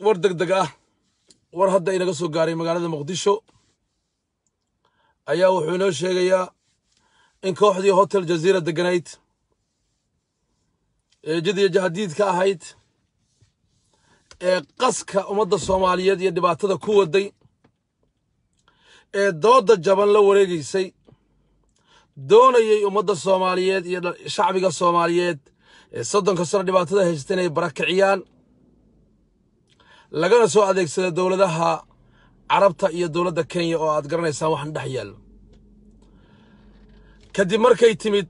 war deg deg ah war hadda inaga soo gaaray magaalada muqdisho ayaa wuxuu inoo sheegayaa in kooxdii hotel jaziira deganayd ee jadiya jahadiidka ahayd ee qaska ummadda soomaaliyeed iyo dhibaatada ku waday ee dooda jaban la wareegaysay doonayay ummadda soomaaliyeed iyo shacbiga soomaaliyeed ee soddonka sano dhibaatada haysta inay barakiciyaan lagana soo adeegsada dowladaha carabta iyo dowladda kenya oo aad garanaysaan waxaan dhex yaallo kadib markay timid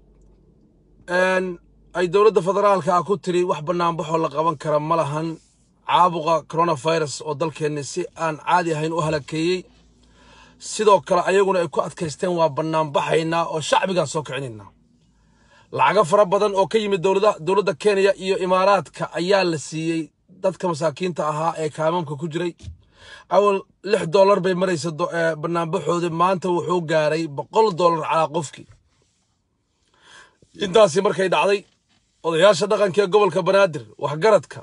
ay dowladda federaalka ah ku tiri wax bannaanbaxoo la qaban kara ma lahan caabuqa coronavirus oo dalkeenni si aan caadi ahayn u halakeeyey sidoo kale ayaguna ay ku adkaysteen waa bannaanbaxaynaa oo shacbigaan soo kicinaynaa lacago fara badan oo ka yimid dowladda kenya iyo imaaraadka ayaa la siiyey dadka masaakiinta ahaa ee kaamamka ku jiray awal lix dollar bay maraysa bannaanbaxoodi maanta wuxuu gaaray boqol dollar calaa qofkii intaasi markay dhacday odayaasha dhaqanka ee gobolka banaadir waxgaradka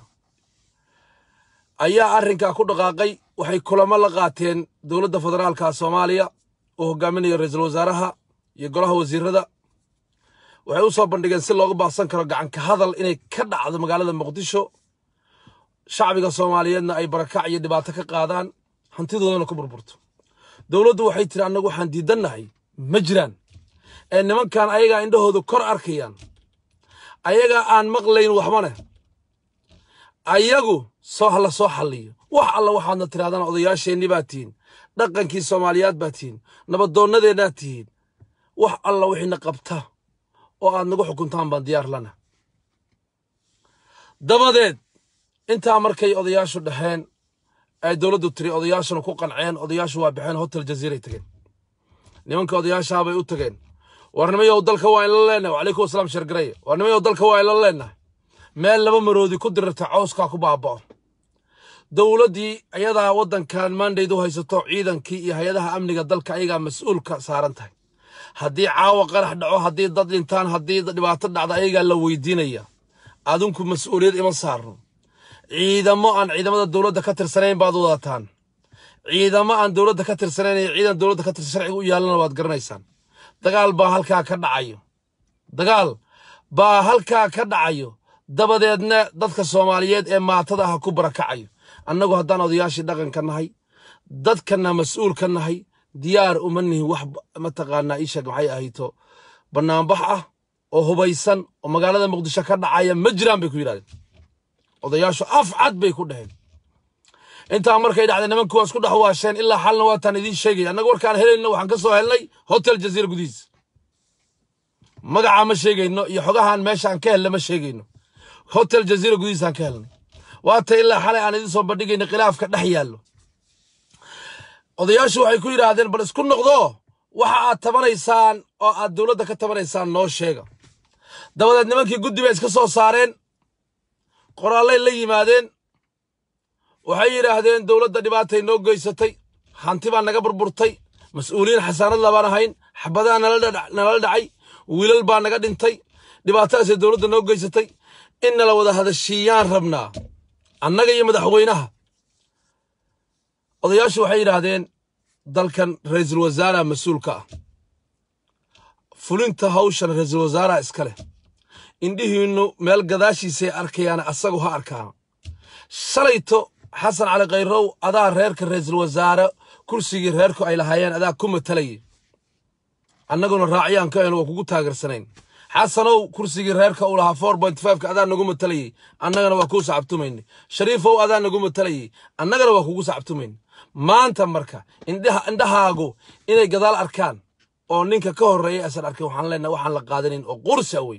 ayaa arrinkaa ku dhaqaaqay waxay kulamo la qaateen dowladda federaalka soomaaliya uu hogaaminayo ra-iisul wasaaraha iyo golaha wasiirada waxay u soo bandhigeen si looga baaqsan karo gacanka hadal inay ka dhacdo magaalada muqdisho shacbiga soomaaliyeedna ay barakac iyo dhibaato ka qaadaan hantidoodana ku burburto dowladdu waxay tiri annagu waxaan diidannahay ma jiraan ee nimankan ayagaa indhahoodu kor arkayaan ayagaa aan maqlayn waxbane ayagu soo hala soo xalliyo wax alla waxaadna tirahdaan odayaasheenni baa tihiin dhaqankii soomaaliyaad baa tihiin nabadoonnadeennaad tihiin wax alla wixiina qabta oo aad nagu xukuntaan baan diyaar lana dabadeed intaa markay odayaashu dhaheen ay dowladdu tiri odayaashuna ku qanceen odayaashu waa baxeen hotel jaziiray tageen nimanka odayaashaabay u tageen warnimayow dalka waa inla leenahay wacalaykum asalaam sheergaraya warnimayow dalka waa inla leenahay meel laba maroodi ku dirirta cawskaa ku baaba'o dowladdii ayadaa waddankan maandayd u haysato ciidankii iyo hay-adaha amniga dalka ayagaa mas-uulka saaran tahay haddii caawa qarax dhaco haddii dad dhintaan haddii dhibaato dhacda ayagaa la weydiinaya adinku mas-uuliyad ima saarno ciidamo aan ciidamada dowladda ka tirsanayn baad wadataan ciidamo aan dowladda ka tirsanayn iyo ciidan dowladda ka tirsan sharciga u yaalana waad garanaysaan dagaal baa halkaa ka dhacayo dagaal baa halkaa ka dhacayo dabadeedna dadka soomaaliyeed ee maatada ah ku barakacayo annagu haddaan odayaashii dhaqanka nahay dadkana mas-uul ka nahay diyaar uma nihin wax mataqaanaa iisheeg maxay ahayto bannaanbax ah oo hubaysan oo magaalada muqdisho ka dhacaya ma jiraan bay ku yidhahdeen odayaashu af cad bay ku dhaheen intaa markay dhacday nimanku waa isku dhex waasheen ilaa xalna waataan idiin sheegaya annaga warkaan helayno waxaan ka soo helnay hotel jaziira gudihiisa magacaa ma sheegayno iyo xogahaan meeshaan ka helna ma sheegayno hotel jaziira gudihiisaan ka helnay waata ilaa xalay aan idiin soo bandhigayna khilaafka dhex yaallo odayaashu waxay ku yidhaahdeen bal isku noqdo waxa aad tabanaysaan oo aad dowladda ka tabanaysaan noo sheega dabadeed nimankii guddi bay iska soo saareen qoraallay la yimaadeen waxay yidhaahdeen dowladda dhibaatay noo geysatay hanti baa naga burburtay mas-uuliyiin xasaanad labaan ahayn xabadaha nala dhacay wiilal baa naga dhintay dhibaatadaasay dowladda noo geysatay in nala wada hadashiiyaan rabnaa annaga iyo madaxweynaha odayaashu waxay yidhaahdeen dalkan ra'iisul wasaaraha mas-uulka ah fulinta hawshan ra'iisul wasaaraha iska leh indhihiinnu meel gadaashiisay arkayaana asagu ha arkaano shalayto xasan cali khayrow adaa reerka ra'iisul wasaare kursigii reerku ay lahaayeen adaa ku matalayay annaguna raaciyaan ka en waa kugu taageersanayn xasanow kursigii reerka uu lahaa four point fiveka adaa nagu matalayay annagana waa kuu sacabtumaynay shariifow adaa nagu matalayay annagana waa kugu sacabtumaynay maanta marka indhahaagu inay gadaal arkaan oo ninka ka horreeyay aysan arkin waxaan leenahay waxaan la qaadanin oo qursa wey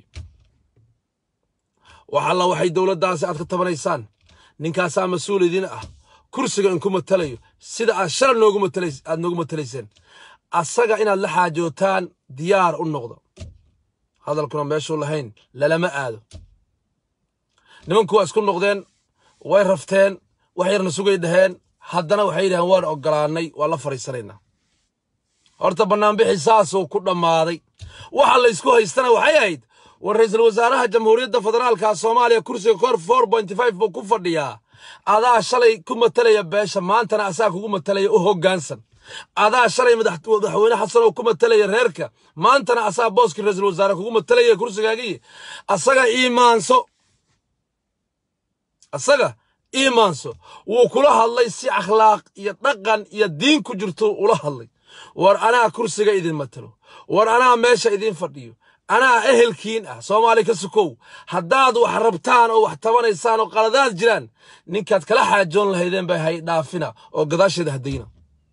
wax alla waxay dowladdaasi aad ka tabanaysaan ninkaasaa mas-uul idin ah kursiga inku matalayo sida aad shalay noogu matalays aad noogu matalayseen asaga inaad la xaajootaan diyaar u noqdo hadalkuna meeshuu lahayn lalama aado nimanku waa isku noqdeen way rafteen wax yarna sugay dhaheen haddana waxay yidhaheen waan oggolaannay waa la fadhiisanaynaa horta bannaanbixi saasuu ku dhammaaday waxa laysku haystana waxay ahayd war ra'iisul wasaaraha jamhuuriyadda federaalka soomaaliya kursiga kor four point five buu ku fadhiyaa adaa shalay ku matalaya beesha maantana asaa kugu matalaya u hoggaansan adaa shalay madaxweyne xasan oo ku matalaya reerka maantana asaa booskii ra-iisul wasaare kugu matalaya kursigaagii asaga iimaanso asaga iimaanso wuu kula hadlay si akhlaaq iyo dhaqan iyo diin ku jirto ula hadlay war anaa kursiga idin matalo war anaa meesha idin fadhiyo anaa ehelkiin ah soomaali ka sukow haddaad wax rabtaan oo wax tabanaysaan oo qaladaad jiraan ninkaad kala xaajoon lahaydeen bay hay dhaafina oo gadaasheeda haddayna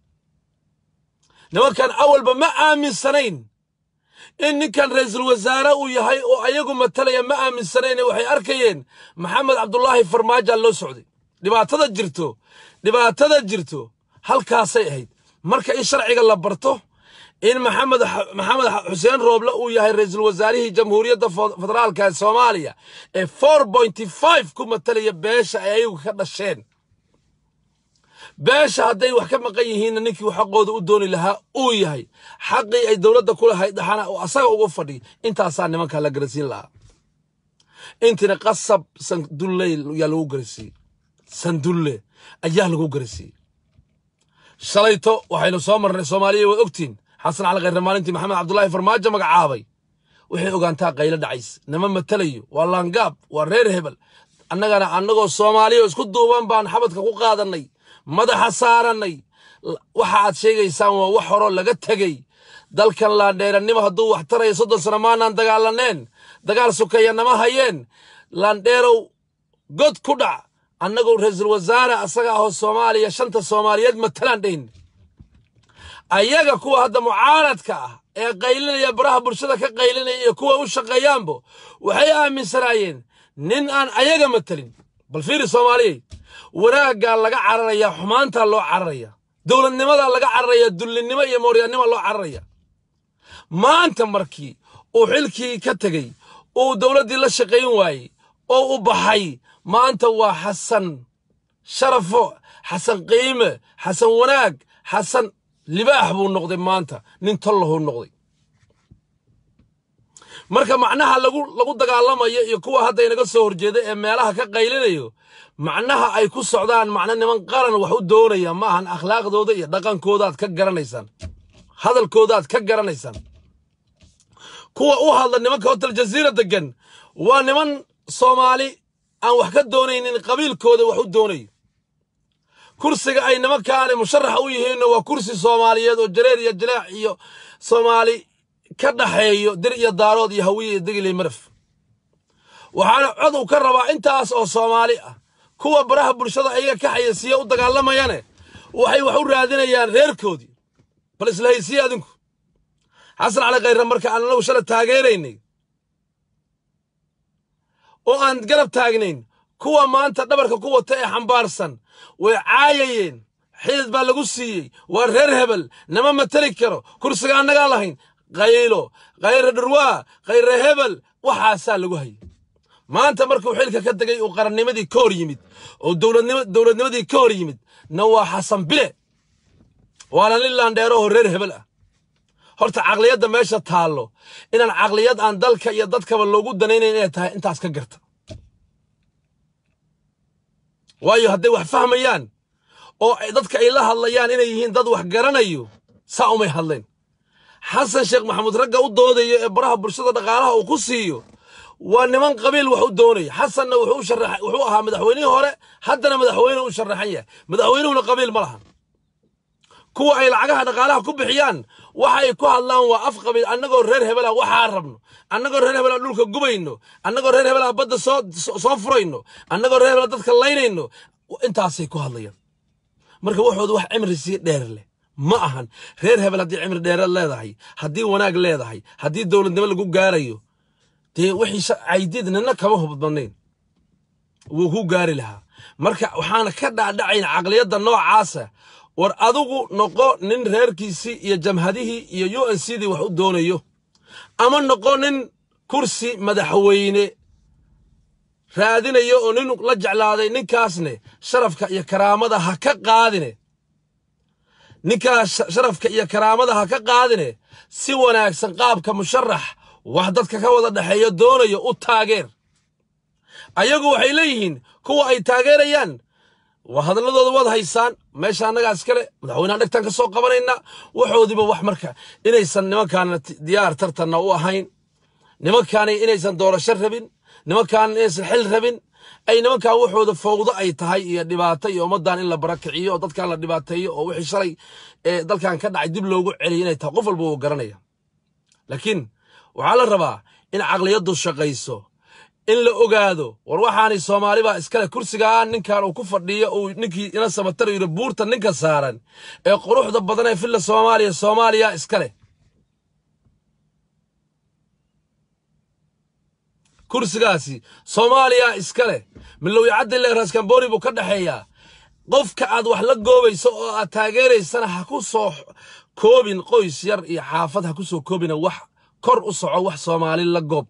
nimankan awalba ma aaminsanayn in ninkan ra'iisul wasaare uu yahay oo ayagu matalaya ma aaminsanayn waxay arkayeen maxamed cabdulaahi farmaajo loo socday dhibaatada jirto dhibaatada jirto halkaasay ahayd marka in sharciga la barto in maxamed maxamed xuseen rooble uu yahay ra'iisul wasaarihii jamhuuriyadda federaalka ee soomaaliya ee four pointy five ku matalaya beesha ay ayagu ka dhasheen beesha hadday wax ka maqan yihiinna ninkii xaqooda u dooni lahaa uu yahay xaqii ay dowladda ku lahayd dhaxana oo asaga uga fadhi intaasaa nimankaa la garasiin lahaa intina qasab sandulle ayaa lagu garasiiyey sandulle ayaa lagu garasiiyey shalayto waxaynu soo marnay soomaaliya waad ogtiin xasan cali khayre maalintii maxamed cabdulaahi farmaajo magacaabay waxay ogaantaa qaylo dhacays nama matalayo waa laangaab waa reer hebel annagana annagoo soomaaliya isku duuban baan xabadka ku qaadannay madaxa saarannay waxa aad sheegaysaan waa wax horoo laga tegey dalkan laandheerannimo hadduu wax taraya soddon sano maanaan dagaalaneen dagaal sukeeya nama hayeen laandheerow god ku dhac annagoo ra-iisul wasaare asaga ahoo soomaaliya shanta soomaaliyeed matalaan dhayn ayaga kuwa hadda mucaaradka ah ee qaylinaya baraha bulshada ka qaylinaya iyo kuwa u shaqeeyaanbo waxay aaminsanaayeen nin aan ayaga matalin bal fiiri soomaaliyey wanaaggaa laga cararayaa xumaantaa loo cararaya dowladnimadaa laga cararaya dullinnimo iyo mooryaannima loo cararaya maanta markii uu xilkii ka tegey uu dowladdii la shaqayn waayey oo u baxay maanta waa xasan sharafo xasan qiime xasan wanaag xasan libaax buu noqday maanta nin tollahuu noqday marka macnaha lagu lagu dagaalamayo iyo kuwa hadda inaga soo horjeeda ee meelaha ka qaylinayo macnaha ay ku socdaan macno niman qaran wax u doonaya ma ahan akhlaaqdooda iyo dhaqankoodaad ka garanaysaan hadalkoodaad ka garanaysaan kuwa u hadla nimanka hotel jaziira degan waa niman soomaali aan wax ka doonaynin qabiilkooda wax u doonayo kursiga ay nimankaani musharaxa u yihiinna waa kursi soomaaliyeed oo jareer iyo jilaac iyo soomaali ka dhaxeeyo dir iyo daarood iyo hawiye iyo degiley maraf waxaana cod uu ka rabaa intaas oo soomaali ah kuwa baraha bulshada ayaga ka xayasiya u dagaalamayane waxay wax u raadinayaan reerkoodii bal isla haysiye adinku xasan cali khayre marka aan anagu shala taageeraynay oo aan garab taagnayn kuwa maanta dhabarka ku wata ee xambaarsan way caayayeen xidid baa lagu siiyey waa reer hebel nama mateli karo kursiga annagaa lahayn qaylo khayre dhurwaa khayre hebel waxaasaa lagu hayay maanta markuu xilka ka degay uu qarannimadii ka hor yimid oo dowladnimadii ka hor yimid na waa xasan bile waana nin laandheerahoo reer hebel ah horta caqliyadda meesha taallo inaan caqliyad aan dalka iyo dadkaba loogu danaynayn inay tahay intaas ka garta waayo hadday wax fahmayaan oo dadka ay la hadlayaan inay yihiin dad wax garanayo saa umay hadleen xasan sheekh maxamuud ragga u doodayo ee baraha bulshada dhaqaalaha uu ku siiyo waa niman qabiil wax u doonaya xasanna wuxuu ahaa madaxweynihii hore haddana madaxweyne u sharaxan yahay madaxweynuhuna qabiil ma lahan kuwa ay lacagaha dhaqaalaha ku bixiyaan waxa ay ku hadlaan waa af qabiil annagoo reer hebela waxaa rabno annagoo reer hebela dhulka gubayno annagoo reer hebela badda soo soo furayno annagoo reer hebela dadka laynayno intaasay ku hadlayaan marka waxooda wax cimri sii dheer leh ma ahan reer hebel haddii cimri dheereed leedahay haddii wanaag leedahay haddii dowladnimo lagu gaarayo dee wixii caydid nina kama hubadnayn wuu ku gaari lahaa marka waxaana ka dhaadhacayn caqliyadda noocaasa war adigu noqo nin reerkiisii iyo jamhadihii iyo u n c dii wax u doonayo ama noqo nin kursi madaxweyne raadinayo oo nin la jeclaaday ninkaasne sharafka iyo karaamada ha ka qaadine ninkaas sharafka iyo karaamada ha ka qaadine si wanaagsan qaabka musharax wax dadka ka wada dhexeeyo doonayo u taageer ayagu waxay leeyihiin kuwa ay taageerayaan waa hadalladooda waad haysaan meesha annagaa iskale madaxweynaha dhegtaan ka soo qabanayna waxoodiba wax marka inaysan nimankaana diyaar tartanna u ahayn nimankaani inaysan doorasho rabin nimankaan inaysan xil rabin ay nimankan waxooda fowdo ay tahay iyo dhibaato iyo ummaddan in la barakiciyo oo dadkan la dhibaateeyo oo wixii shalay ee dalkan ka dhacay dib loogu celiyo inay tahay qof walba wuu garanaya laakiin waxaa la rabaa in caqliyaddu shaqayso in la ogaado war waxaanay soomaali baa iskale kursigaa ninkan uu ku fadhiyo uu ninkii ina samataro yidhi buurta ninka saaran ee quruxda badan ee filla soomaaliya soomaaliya iskale kursigaasi soomaaliya iskale milowya cadile raskamboni buu ka dhexeeyaa qofka aad wax la goobayso oo aad taageeraysana ha ku soo koobin qoys yar iyo xaafad ha ku soo koobina wax kor u soco wax soomaali la goob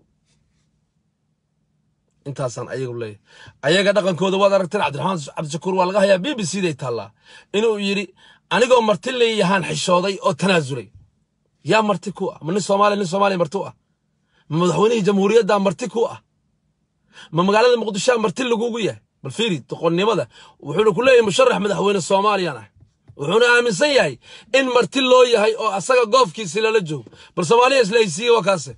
intaasaan ayagu leeyahay ayaga dhaqankooda waad aragteen cabdiraxmaan cabdishakuur waa laga hayaa b b c day taallaa inuu yidhi anigoo marti leeyahaan xishooday oo tanaasulay yaa marti ku ah ma nin soomaaliya nin soomaaliya marti u ah ma madaxweynihii jamhuuriyaddaa marti ku ah ma magaalada muqdishoa marti lagugu yahay bal fiiri doqonnimada wuxuuna ku leeyahay musharax madaxweyne soomaaliyan ah wuxuuna aaminsan yahay in marti loo yahay oo asaga goofkiisi lala joogo bal soomaaliya isla haysiiye waa kaase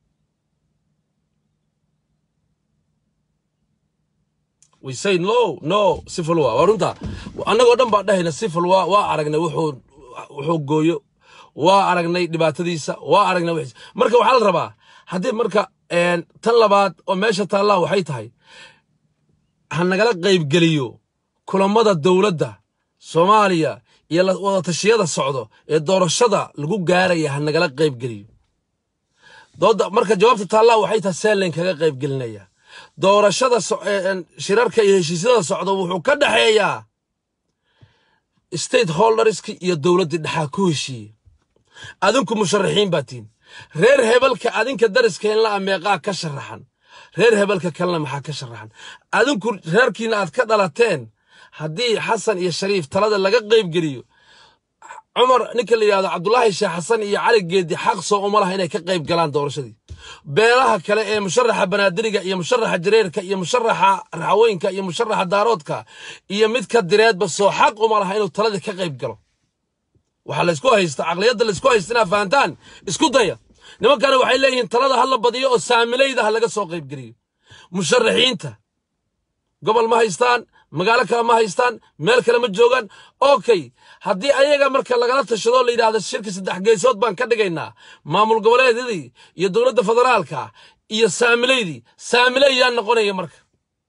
we say no no sifil waa waa runta annagoo dhan baa dhahayna sifil waa waa aragnay wuxuu wuxuu gooyo waa aragnay dhibaatadiisa waa aragnay wixiisa marka waxaa la rabaa haddii marka tan labaad oo meesha taallaa waxay tahay ha nagala qaybgeliyo kulammada dowladda soomaaliya iyo wadatashyada socdo ee doorashada lagu gaaraya ha nagala qaybgeliyo dooda marka jawaabta taallaa waxay tahay seelen kaga qaybgelinaya doorashada shirarka iyo heshiisyada socda wuxuu ka dhexeeyaa state holderski iyo dowladdii dhexaa ku heshiiye adinku musharaxiin baa tihin reer hebelka adinka dariskeenla meeqaa ka sharaxan reer hebelka kalena maxaa ka sharaxan adinku reerkiina aad ka dhalateen haddii xasan iyo shariif talada laga qaybgeliyo cumar ninka la yidhahdo cabdulaahi sheekh xasan iyo cali geedi xaq soo uma laha inay ka qayb galaan doorashadii beelaha kale ee musharaxa banaadiriga iyo musharaxa jareerka iyo musharaxa raxawooyinka iyo musharaxa daaroodka iyo midka direedba soo xaq uma laha inuu taladii ka qayb galo waxaa laysku haysta caqliyadda laysku haysta inaad fahantaan isku daya nimankana waxay leeyihiin talada ha la badiyo oo saamilayda ha laga soo qaybgeliyo musharaxiinta gobol ma haystaan magaalo kale ma haystaan meel kale ma joogaan okay haddii ayaga marka lagala tashado la yidhahdo shirka saddex geesood baan ka dhigaynaa maamul goboleedyadii iyo dowladda federaalka iyo saamilaydii saamiley yaa noqonaya marka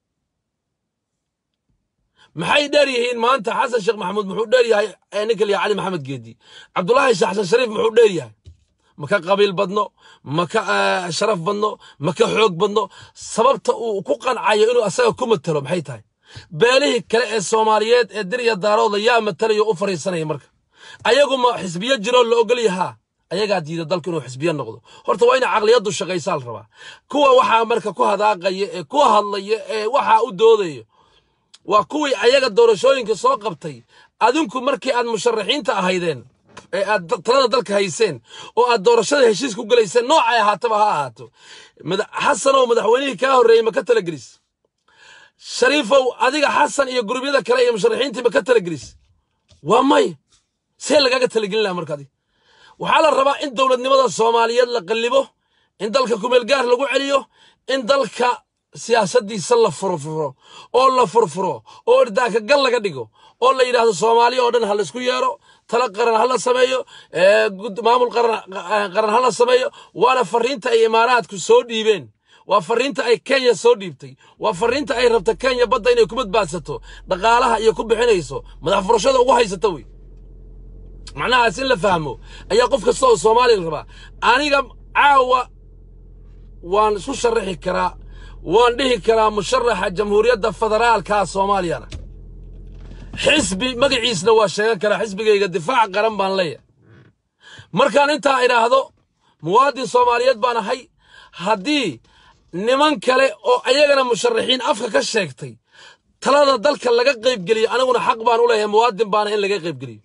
maxay dheer yihiin maanta xasan sheekh maxamuud muxuu dheer yahay ninka la cali maxamed geedi cabdulaahi sheekh xasan shariif muxuu dheer yahay ma ka qabiil badno ma ka sharaf badno ma ka xoog badno sababta uu ku qancayo inuu asaga ku matalo maxay tahay beelihii kale ee soomaaliyeed ee dir iyo daarooda yaa matalayo u fariisanaya marka ayagu ma xisbiyo jiroo la ogol yahaa ayagaa diida dalku inuu xisbiyo noqdo horta waa ina caqliyaddu shaqaysaa la rabaa kuwa waxaa marka ku hadaaqaya ee ku hadlaya ee waxaa u doodaya waa kuwii ayaga doorashooyinka soo qabtay adinku markii aad musharaxiinta ahaydeen ee aad talada dalka hayseen oo aad doorashada heshiis ku gelayseen noocay ahaataba ha ahaato xasanow madaxweynihii kaa horreeyey ma ka talagelis shariifow adiga xasan iyo gurubyada kale iyo musharaxiintii ma ka talagelis waa may see lagaaga talagelin laha marka adig waxaa la rabaa in dowladnimada soomaaliyeed la qallibo in dalka kumeelgaar lagu celiyo in dalka siyaasaddiisa la furfuro oo la furfuro oo irdaaka gal laga dhigo oo la yidhaahdo soomaaliya oo dhan ha laysku yeero tala qaran ha la sameeyo maamul qaran ha la sameeyo waana fariinta ay imaaraadku soo dhiibeen waa fariinta ay kenya soo dhiibtay waa fariinta ay rabta kenya badda inay ku badbaadsato dhaqaalaha iyo ku bixinayso madax furashada ugu haysata wey macnahaas in la fahmo ayaa qof kasta oo soomaaliya rabaa aniga caawa waan isku sharaxi karaa waan dhihi karaa musharaxa jamhuuriyadda federaalka soomaaliyana xisbi magaciisna waa sheegan karaa xisbigayga difaac qaran baan leeyahay markaan intaa idhaahdo muwaadin soomaaliyeed baan ahay haddii niman kale oo ayagana musharaxiin afka ka sheegtay talada dalka laga qaybgeliyo aniguna xaq baan u leeyahay muwaadin baana in laga qaybgeliyo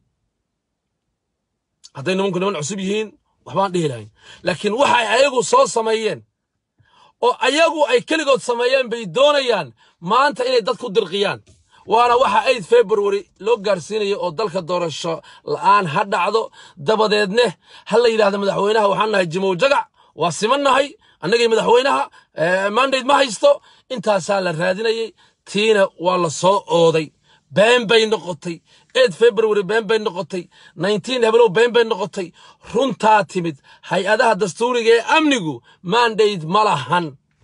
hadday nimanku niman cusub yihiin waxbaan dhihi lahayn laakiin waxay ayagu soo sameeyeen oo ayagu ay keligood sameeyeen bay doonayaan maanta inay dad ku dirqiyaan waana waxa aid february loo gaarsiinayo oo dalka doorasho la'aan ha dhacdo dabadeedne ha la yidhahdo madaxweynaha waxaan nahay jimow jagac waa siman nahay annagii madaxweynaha mandate ma haysto intaasaa la raadinayay tiina waa la soo ooday been bay noqotay eed february been bay noqotay nineteen heblow been bay noqotay runtaa timid hay-adaha dastuuriga ee amnigu mandate ma lahan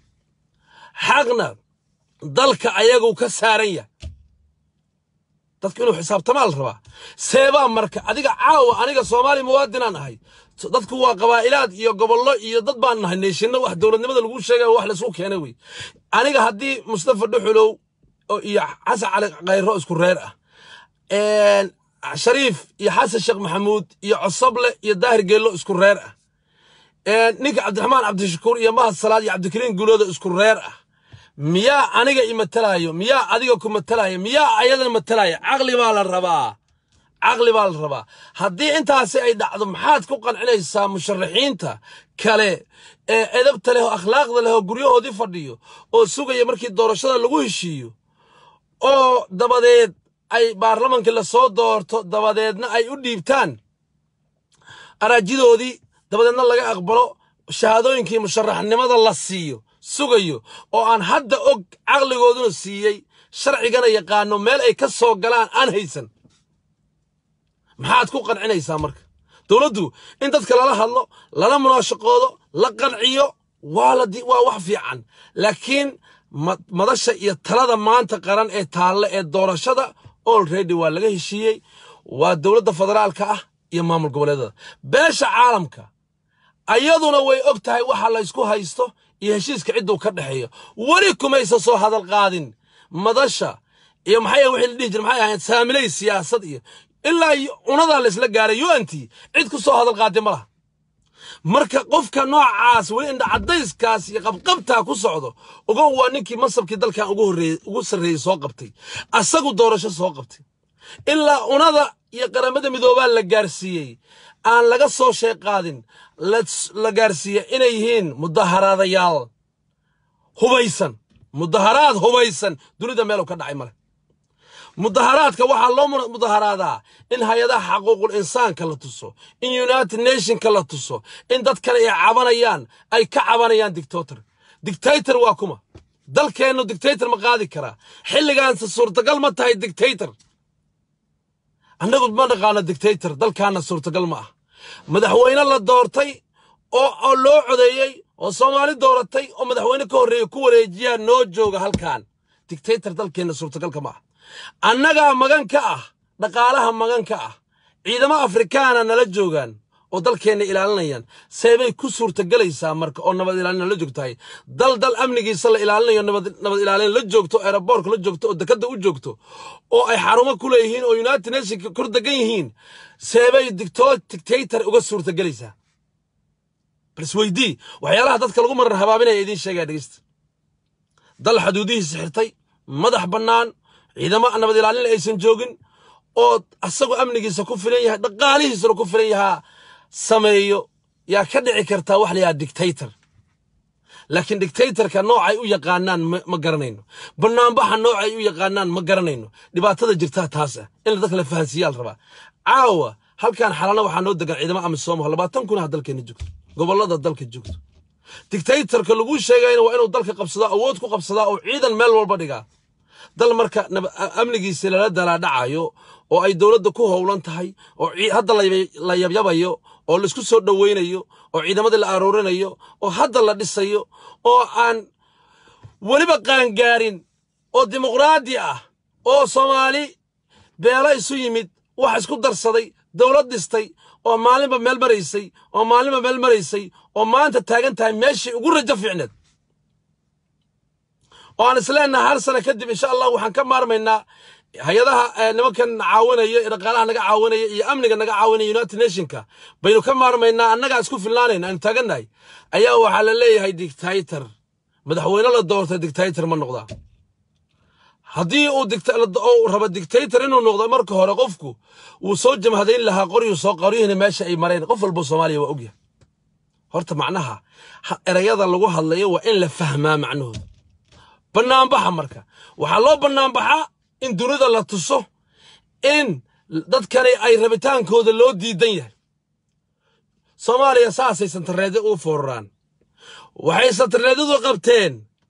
xaqna dalka ayagu ka saaran yahay dadku inuu xisaabtamaa la rabaa seebaa marka adiga caawa aniga soomaali muwaadinaan ahay dadku waa qabaa'ilaad iyo gobollo iyo dad baan nahay neeshinno wax dowladnimada lagu sheegay wax laysku keenay wey aniga haddii mustafa dhuxulow iyo xasan cali khayro isku reer ah shariif iyo xasan sheekh maxamuud iyo cosoble iyo daahir geello isku reer ah ninka cabdiraxmaan cabdishakuur iyo mahad salaad iyo cabdikariin guulooda isku reer ah miyaa aniga i matalaayo miyaa adiga ku matalaayo miyaa ayadana matalaayo caqli baa la rabaa caqli baa la rabaa haddii intaasi ay dhacdo maxaad ku qancinaysaa musharaxiinta kale ee edabta leh oo akhlaaqda leh oo guryahoodii fadhiyo oo sugaya markii doorashada lagu heshiiyo oo dabadeed ay baarlamankii lasoo doorto dabadeedna ay u dhiibtaan araajidoodii dabadeedna laga aqbalo shahaadooyinkii musharaxnimada la siiyo sugayo oo aan hadda og caqligooduna siiyey sharcigana yaqaano meel ay ka soo galaan aan haysan maxaad ku qancinaysaa marka dowladdu in dadka lala hadlo lala munaashaqoodo la qanciyo waa wax fiican laakiin madasha iyo talada maanta qaran ee taalle ee doorashada olredy waa laga heshiiyey waa dowladda federaalka ah iyo maamul goboleedada beesha caalamka ayaduna way og tahay waxa laysku haysto iyo heshiiska cidduu ka dhexeeyo weli kumaysa soo hadal qaadin madasha iyo maxay wixii la dhihi jira maxay ahayd saamilay siyaasad iyo ilaa cunadaa laysla gaaray unt cid ku soo hadal qaadi ma laha marka qofka noocaas weli indha caddayskaas iyo qabqabtaa ku socdo ogow waa ninkii masabkii dalkan ugu sarreeyey soo qabtay asagu doorasho soo qabtay ilaa unada iyo qaramada midoobaa la gaarsiiyey aan laga soo sheeg qaadin la gaarsiiye inay yihiin mudaharaadayaal hubaysan mudaharaad hubaysan dunida meelu ka dhacay male mudaharaadka waxaa loo mudaharaadaa in hay-adaha xaquuqul insaanka la tuso in united nationka la tuso in dadkan ay cabanayaan ay ka cabanayaan dictator dictator waa kuma dalkeennu dictator ma qaadi karaa xilligaanse suurtagal ma tahay dictator annagu ma naqaano dictator dalkaana suurtagal ma ah madaxweyne la doortay oo loo codeeyey oo soomaali dooratay oo madaxweyne ka horreeya ku wareejiyaa noo jooga halkan dictator dalkeenna suurtagalka ma ah annagaa magan ka ah dhaqaalaha magan ka ah ciidamo afrikaana nala joogaan oo dalkeenna ilaalinayaan seebay ku suurtagelaysaa marka oo nabad ilaalin la joogtahay dal dal amnigiisa la ilaalinayo nabad ilaalin la joogto aeroboortka la joogto oo dekadda u joogto oo ay xarumo ku leeyihiin oo united nationka kor degan yihiin seebay dictator uga suurtagelaysaa bal isweydii waxyaalaha dadka lagu marar habaabinaya idiin sheegaya dhegeysta dal xaduudihiisa xirtay madax bannaan ciidamo nabad ilaalin aysan joogin oo asagoo amnigiisa ku filan yahay dhaqaalihiisana ku filan yahaa sameeyo yaa ka dhici kartaa wax la yidhaha dictator laakiin dictatorka noocay u yaqaanaan ma garanayno banaanbaxa noocay u yaqaanaan ma garanayno dhibaatada jirtaa taas ah in dadka la fahansiiyaa la rabaa caawa halkan xalana waxaa noo degan ciidamo amisom labaatan kun ah dalkeena joogto gobollada dalka joogto dictatorka lagu sheegayna waa inuu dalka qabsadaa awood ku qabsadaa oo ciidan meel walba dhigaa dal marka amnigiisa lala dalaadhacayo oo ay dowladda ku howlan tahay oo hadda la yabyabayo oo laisku soo dhoweynayo oo ciidamadii la aroorinayo oo hadda la dhisayo oo aan weliba qaangaarin oo dimuqraadi ah oo soomaali beelo isu yimid wax isku darsaday dowlad dhistay oo maalinba meel maraysay oo maalinba meel maraysay oo maanta taagan tahay meeshii ugu rajo fiicneed oo aan isleenaha hal sano kadib insha allah waxaan ka maarmaynaa hay-adaha nimankan caawinaya ee dhaqaalaha naga caawinaya iyo amniga naga caawinaya united nationka baynu ka maarmaynaa annagaa isku filnaanayna aanu taagannahay ayaa waxaa la leeyahay dictator madaxweyne la doortay dictator ma noqdaa haddii uu rabo dictator inuu noqdo marka hore qofku wuu soo jamhadayn lahaa qoryuu soo qoryihina meesha ay mareen qof walbo soomaaliya waa ogyahay horta macnaha erayada lagu hadlayo waa in la fahmaa macnahooda bannaanbaxa marka waxaa loo bannaanbaxaa in dunida la tuso in dadkani ay rabitaankooda loo diidan yahay soomaaliya saasay santareedyo u fooraraan waxay santareedyadu qabteen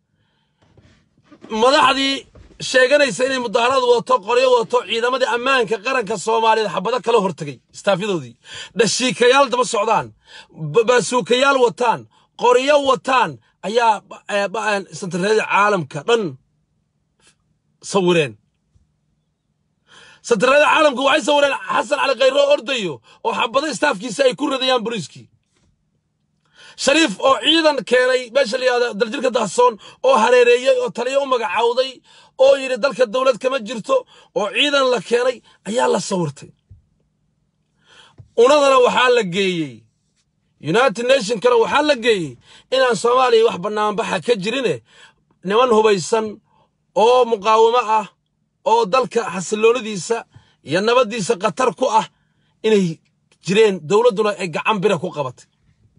madaxdii sheeganaysa inay mudaharaad wadato qoryo wadato ciidamadii ammaanka qaranka soomaaliyeed xabado kala hortegay istaafyadoodii dhashiikayaal daba socdaan baasuukayaal wataan qoryo wataan ayaa santareedyada caalamka dhan sawireen santareedyada caalamka waxay sawireen xasan cali khayro ordayo oo xabado istaafkiisa ay ku radayaan boliiskii shariif oo ciidan keenay meesha layihahdo daljirka dahsoon oo hareereeyey oo taliyo u magacaawday oo yidhi dalka dowlad kama jirto oo ciidan la keenay ayaa la sawirtay unadana waxaa la geeyey united nationkana waxaa la geeyey inaan soomaaliya wax bannaanbaxa ka jirine niman hubaysan oo muqaawamo ah oo dalka xasiloonadiisa iyo nabaddiisa khatar ku ah inay jireen dowladduna ay gacan bira ku qabatay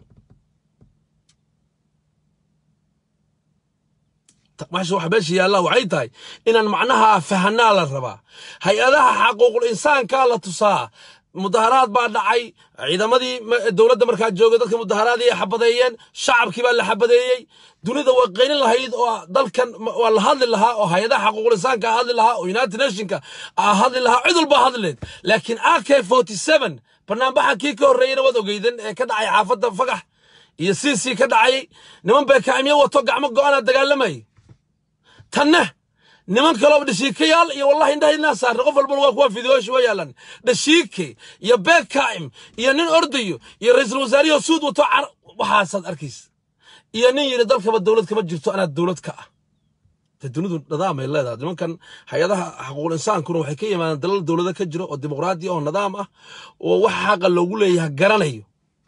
waxa meesha yaallaa waxay tahay inaan macnaha fahanaa la rabaa hay-adaha xaquuqul insaankaa la tusaa mudaharaad baa dhacay ciidamadii dowladda markaa joogay dadka mudaharaadii ay xabadeeyeen shacabkii baa la xabadeeyey dunida waa qaynin lahayd oo dalkan waa la hadli lahaa oo hay-adaha xaquuqul insaanka hadli lahaa oo united nationka hadli lahaa cid walba hadlileed laakiin ak forty seven banaanbaxa kii ka horreeyena waad ogeyden ee ka dhacay xaafadda fagax iyo cc ka dhacayay niman beekaamyo wato gacmo go-ana dagaalamayay tanna niman kaloo dhashiikayaal iyo wallahi indhahaynaa saarna qof walbana waa kuwa fideoshi waa yaalan dhashiike iyo beekaa'im iyo nin ordayo iyo ra'iisul wasaariyo suud wato waxaasaad arkaysa iyo nin yidhi dalkaba dowlad kama jirto anaa dowlad ka ah de dunidu nidaamay leedahay nimankan hay-adaha xaquuqul insaankuna waxay ka yimaadaan dalal dowlada ka jiro oo dimuqraadi oo nidaam ah oo wax xaqa loogu leeyahay garanayo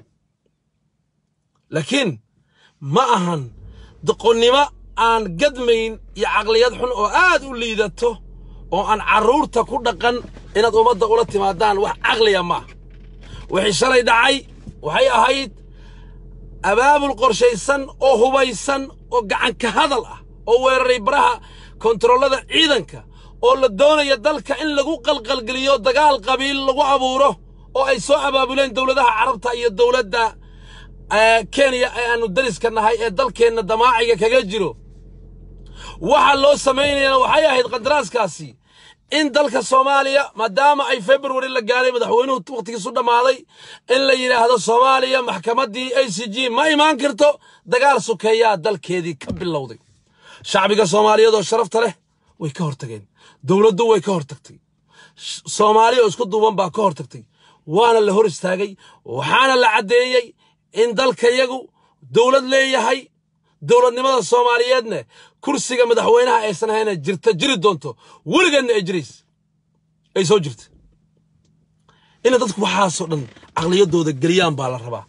laakiin ma ahan doqonnimo aan gadmayn iyo caqliyad xun oo aad u liidato oo aan carruurta ku dhaqan inaad ummadda ula timaadaan wax caqliya maaha wixii shalay dhacay waxay ahayd abaabul qorshaysan oo hubaysan oo gacanka hadal ah oo weeraray baraha kontaroolada ciidanka oo la doonaya dalka in lagu qalqalgeliyo dagaal qabiil lagu abuuro oo ay soo abaabuleen dowladaha carabta iyo dowladda kenya ee aanu dariska nahay ee dalkeenna damaaciga kaga jiro waxa loo samaynayana waxay ahayd qandaraaskaasi in dalka soomaaliya maadaama ay february la gaaray madaxweynuhu wakhtigiisu dhammaaday in la yidhaahdo soomaaliya maxkamaddii a c g ma imaan karto dagaal sukeeyaa dalkeedii ka bilowday shacbiga soomaaliyeed oo sharafta leh way ka hortageen dowladdu way ka hortagtay soomaaliya oo isku duuban baa ka hortagtay waana la hor istaagay waxaana la caddeeyey in dalkayagu dowlad leeyahay dowladnimada soomaaliyeedna kursiga madaxweynaha aysan ahayna jirta jiri doonto weligeedna ay jirays ay soo jirta ina dadku waxaasoo dhan caqliyadooda geliyaan baa la rabaa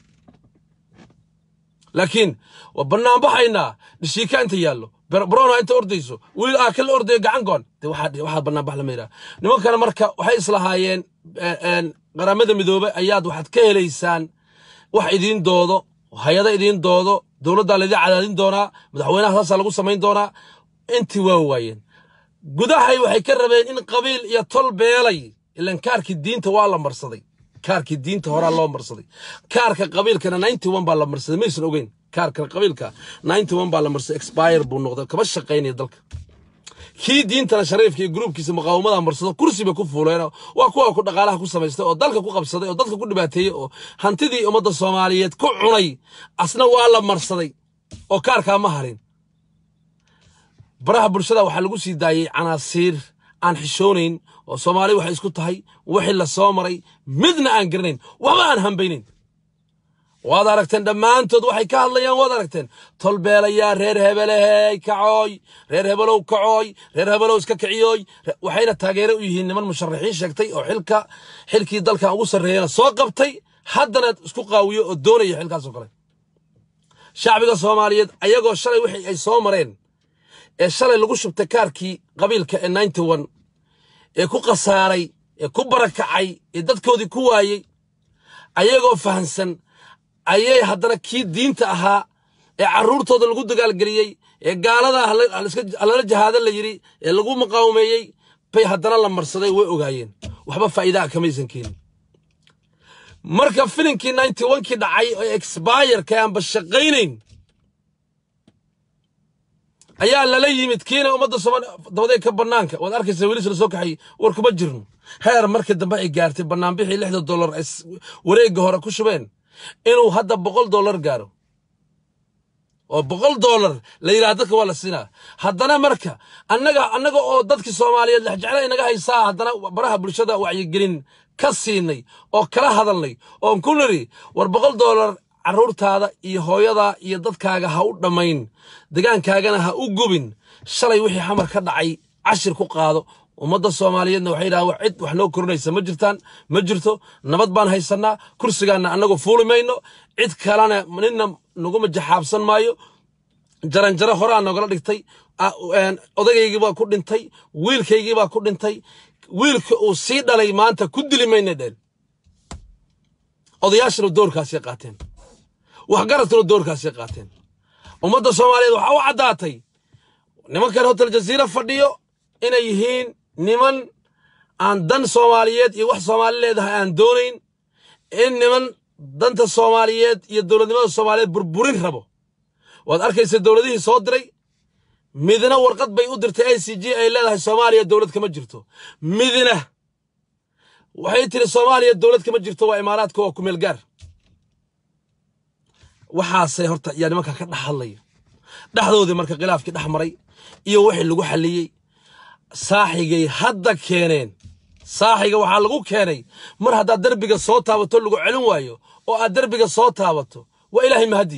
laakiin waa bannaanbaxaynaa dhishiika inta yaallo brona inta ordayso wiil aa kala ordayo gacan goon de waxaa bannaanbax lama yidhaha nimankana marka waxay islahaayeen qaramada midoobe ayaad waxaad ka helaysaan wax idiin doodo hay-ada idiin doodo dowladdaa laydin cadaadin doonaa madaxweynaha saasaa lagu samayn doonaa intii waa waayeen gudahay waxay ka rabeen in qabiil iyo tol beelay ilan kaarkii diinta waa la marsaday kaarkii diinta horaa loo marsaday kaarka qabiilkana ninety one baa la marsaday maysan ogeyn kaarka qabiilka ninety one baa la marsaday expire buu noqday kama shaqaynaya dalka kii diintana shariifka iyo gruubkiisa muqaawamada marsado kursi bay ku fuuleen waa kuwa ku dhaqaalaha ku samaystay oo dalka ku qabsaday oo dadka ku dhibaateeyey oo hantidii ummadda soomaaliyeed ku cunay asna waa la marsaday oo kaarkaa ma harin baraha bulshada waxaa lagu sii daayey canaasiir aan xishoonayn oo soomaali waxay isku tahay wixii la soo maray midna aan garanayn waxba aan hambaynayn waad aragteen dhammaantood waxay ka hadlayaan waad aragteen tolbeelayaa reer hebelehey kacooy reer hebelow kacooy reer hebelow iska kiciyooy waxayna taageere u yihiin niman musharaxiin sheegtay oo xilka xilkii dalkan ugu sarreeyana soo qabtay haddana isku qaawiyo oo doonaya xilkaasoo kale shacbiga soomaaliyeed ayagoo shalay wixii ay soo mareen ee shalay lagu shubtay kaarkii qabiilka ee ninety one ee ku khasaaray ee ku barakacay ee dadkoodii ku waayey ayagoo fahansan ayay haddana kii diinta ahaa ee carruurtooda lagu dagaalgeliyey ee gaalada halala jahaada la yidhi ee lagu muqaawameeyey bay haddana la marsaday way ogaayeen waxba faa'iidaa kamaysan keenin marka filinkii ninety onkii dhacay oo expireka aanba shaqaynayn ayaa lala yimid kiina ummadda soomaaliya dabadeed ka bannaanka waad arkaysa wiilis la soo kaxay war kuma jirno heer markii dambe ay gaartay bannaanbixii lixda dollar ay wareegga hore ku shubeen inuu hadda boqol dollar gaaro oo boqol dollar la yidhaha dadka waa la siinaa haddana marka annaga annaga oo dadkii soomaaliyeed lexjecla inaga haysaa haddana baraha bulshada wacyigelin ka siinay oo kala hadalnay oon ku niri war boqol dollar carruurtaada iyo hooyadaa iyo dadkaaga ha u dhammayn degaankaagana ha u gubin shalay wixii xamar ka dhacay cashir ku qaado ummadda soomaaliyeedna waxay yidhahaan cid wax noo korinaysa ma jirtaan ma jirto nabad baan haysannaa kursigaanna annagu fuuli mayno cid kalena ninna naguma jaxaabsan maayo jaranjaro horaa nogala dhigtay odaygii baa ku dhintay wiilkaygii baa ku dhintay wiilka uu sii dhalay maanta ku dili mayna dheen odayaashana doorkaasay qaateen waxgaradkuna doorkaasay qaateen ummadda soomaaliyeed waxaa u caddaatay nimankan hotel jaziira fadhiyo inay yihiin niman aan dan soomaaliyeed iyo wax soomaali leedahay aan doonayn in niman danta soomaaliyeed iyo dowladnimada soomaaliyeed burburin rabo waad arkaysa dowladihii soo diray midna warqad bay u dirtay i c g ay leedahay soomaaliya dowlad kama jirto midna waxay tiri soomaaliya dowlad kama jirto waa imaaraadka waa kumeel gaar waxaasay horta yaa nimanka ka dhex hadlaya dhexdoodii marka khilaafkii dhex maray iyo wixii lagu xalliyey saaxigay hadda keeneen saaxiga waxaa lagu keenay mar haddaad derbiga soo taabato lagu celin waayo oo aad derbiga soo taabato waa ilaahay mahadii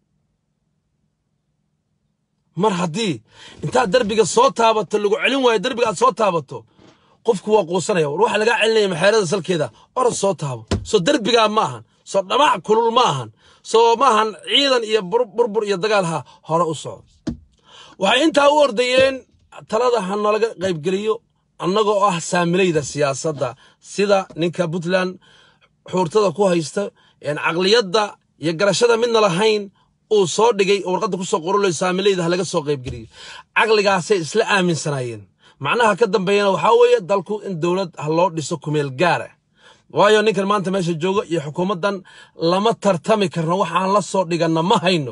mar haddii intaad derbiga soo taabato lagu celin waayo derbiga aad soo taabato qofku waa quusanaya war waxa lagaa celinaya maxeerada salkeeda orod soo taabo soo derbigaa ma ahan soo dhamac kulul ma ahan soo ma ahan ciidan iyo burbur iyo dagaal ha hore u soco waxay intaa u ordayeen talada ha nalaga qaybgeliyo annagoo ah saamilayda siyaasadda sida ninka puntland xuurtada ku haysta caqliyadda iyo garashada midna lahayn uu soo dhigay oo warqadda ku soo qorolayo saamilayda ha laga soo qaybgeliyo caqligaasay isla aaminsanaayeen macnaha ka dambeeyana waxaa weeye dalku in dowlad ha loo dhiso kumeel gaara waayo ninkan maanta meesha jooga iyo xukuumaddan lama tartami karno waxaan la soo dhiganna ma hayno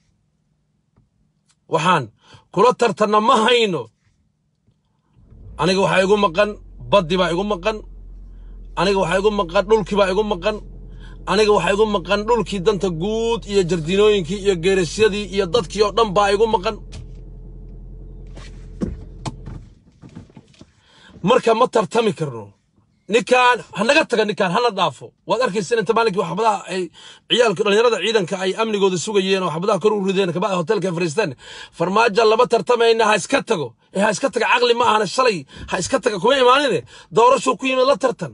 waxaan kula tartanna ma hayno aniga waxaa igu maqan baddi baa igu maqan aniga waxaa igu maqan dhulkii baa igu maqan aniga waxaa igu maqan dhulkii danta guud iyo jardiinooyinkii iyo geerasyadii iyo dadkii oo dhan baa igu maqan marka ma tartami karno ninkaan hanaga taga ninkaan hana dhaafo waad arkaysa inta maalinkii waxbadaha ay ciyaalka dhalinyarada ciidanka ay amnigooda sugayeen oo waxbadaha kor u rideen kabacdi hotelka fariisteen farmaajo lama tartamayna ha iska tago ee ha iska taga caqli ma ahana shalay ha iska taga kuma imaanine doorashuu ku yimid la tartan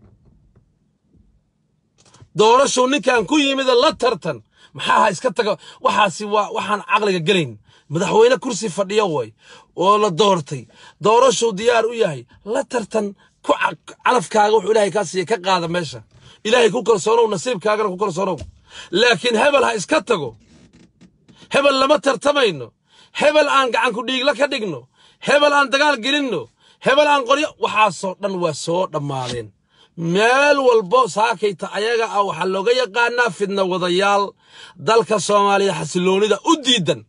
doorashuu ninkan ku yimid la tartan maxaa ha iska taga waxaasi waa waxaan caqliga gelayn madaxweyne kursi fadhiya way oo la doortay doorashuu diyaar u yahay la tartan ku calafkaaga wuxuu ilaahay kaa siiya ka qaada meesha ilaahay ku kalsoonow nasiibkaagana ku kalsoonow laakiin hebel ha iska tago hebel lama tartamayno hebel aan gacan ku dhiigla ka dhigno hebel aan dagaal gelinno hebel aan qoryo waxaasoo dhan waa soo dhammaadeen meel walbo saakayta ayaga ah waxaa looga yaqaanaa fidna wadayaal dalka soomaaliya xasiloonida u diidan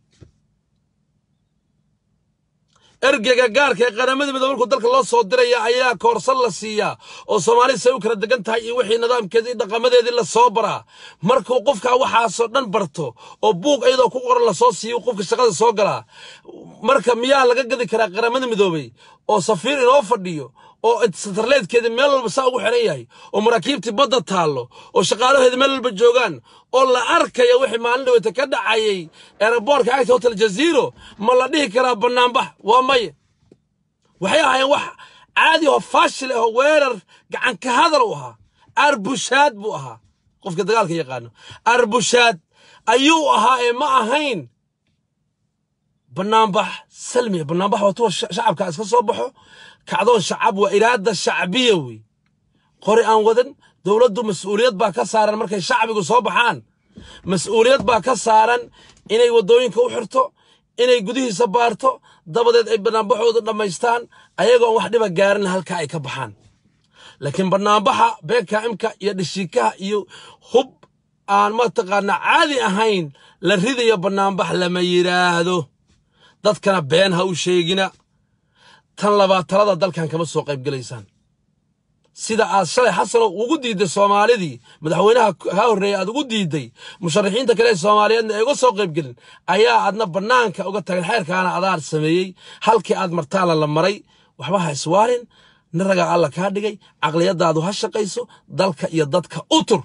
ergega gaarka ee qaramada midoobe markuu dalka loo soo diraya ayaa koorsan la siiyaa oo soomaalida say u kala degan tahay iyo wixii nidaamkeedii dhaqamadeedii la soo baraa markuu qofka waxaasoo dhan barto oo buug iyadoo ku qoran lasoo siiyo qofka shaqada soo galaa marka miyaa laga gadi karaa qaramada midoobey oo safiir inoo fadhiyo oo satarleedkeedii meel walba saa ugu xiran yahay oo maraakiibtii badda taallo oo shaqaalaheeda meel walba joogaan oo la arkaya wixii maalin dhaweyta ka dhacayay eeraboorka agta hotel jaziiro ma la dhihi karaa bannaanbax waa maye waxay ahaayeen wax caadi oo faashil ah oo weerar gacan ka hadal u ahaa arbushaad buu ahaa qofka dagaalka yaqaano arbushaad ayuu ahaa ee ma ahayn bannaanbax salmiya bannaanbax waa tuwa shacabka iska soo baxo kacdoon shacab waa iraada shacbiya wey qori aan wadan dowladdu mas-uuliyad baa ka saaran markay shacbigu soo baxaan mas-uuliyad baa ka saaran inay waddooyinka u xirto inay gudihiisa baarto dabadeed ay banaanbaxooda dhammaystaan ayagoon wax dhiba gaarin halka ay ka baxaan laakiin banaanbaxa beekaimka iyo dhishiikaha iyo hub aan mataqaanaa caadi ahayn la ridayo banaanbax lama yidhaahdo dadkana been ha u sheegina tan labaad talada dalkan kama soo qayb gelaysaan sida aad shalay xasanow ugu diidday soomaalidii madaxweynaha kaa horreeyey aad ugu diidday musharaxiinta kale ee soomaaliyeedna ay uga soo qaybgelin ayaa aadna bannaanka uga tageen xeerkaana adaar sameeyey halkii aad martaala la maray waxba ha iswaalin naragaa alla kaa dhigay caqliyadaadu ha shaqayso dalka iyo dadka u tur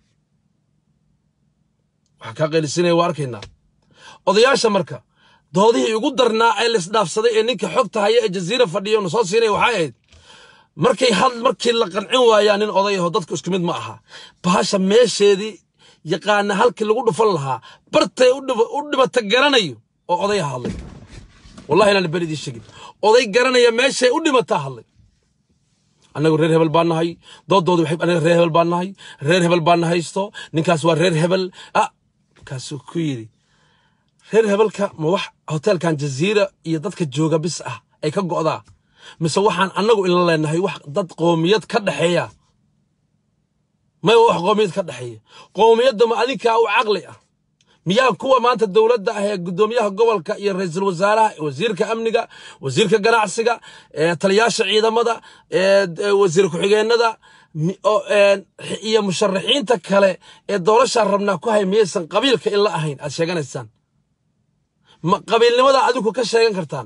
waxaa kaa qaylisinaya waa arkaynaa odayaasha marka doodihii ugu darnaa ee laisdhaafsaday ee ninka xogta haya ee jaziira fadhiya na soo siinaya waxay ahayd markay had markii la qancin waayaa nin odayaho dadku isku mid ma aha bahasha meesheedii yaqaana halkii lagu dhufan lahaa bartay u dhibata garanayo oo odaya hadlay wallahi inaan bel idiin sheegin oday garanaya meeshay u dhimataa hadlay annagu reer hebel baan nahay doodoodu waxay anaga reer hebel baan nahay reer hebel baan nahaysto ninkaas waa reer hebel ah kaasuu ku yidhi reer hebelka ma wax hoteelkan jaziira iyo dadka jooga bis ah ay ka go'daa mise waxaan annagu ila leenahay wax dad qoomiyad ka dhexeeya may wax qoomiyad ka dhexeeya qoomiyadda ma adinkaa u caqli ah miyaa kuwa maanta dowladda ah ee guddoomiyaha gobolka iyo ra-iisul wasaaraha wasiirka amniga wasiirka ganacsiga taliyaasha ciidamada wasiir ku-xigeenada iyo musharaxiinta kale ee doolashaan rabnaa ku hay miyaysan qabiilka in la ahayn aad sheeganaysaan ma qabiilnimada adinku ka sheegan kartaan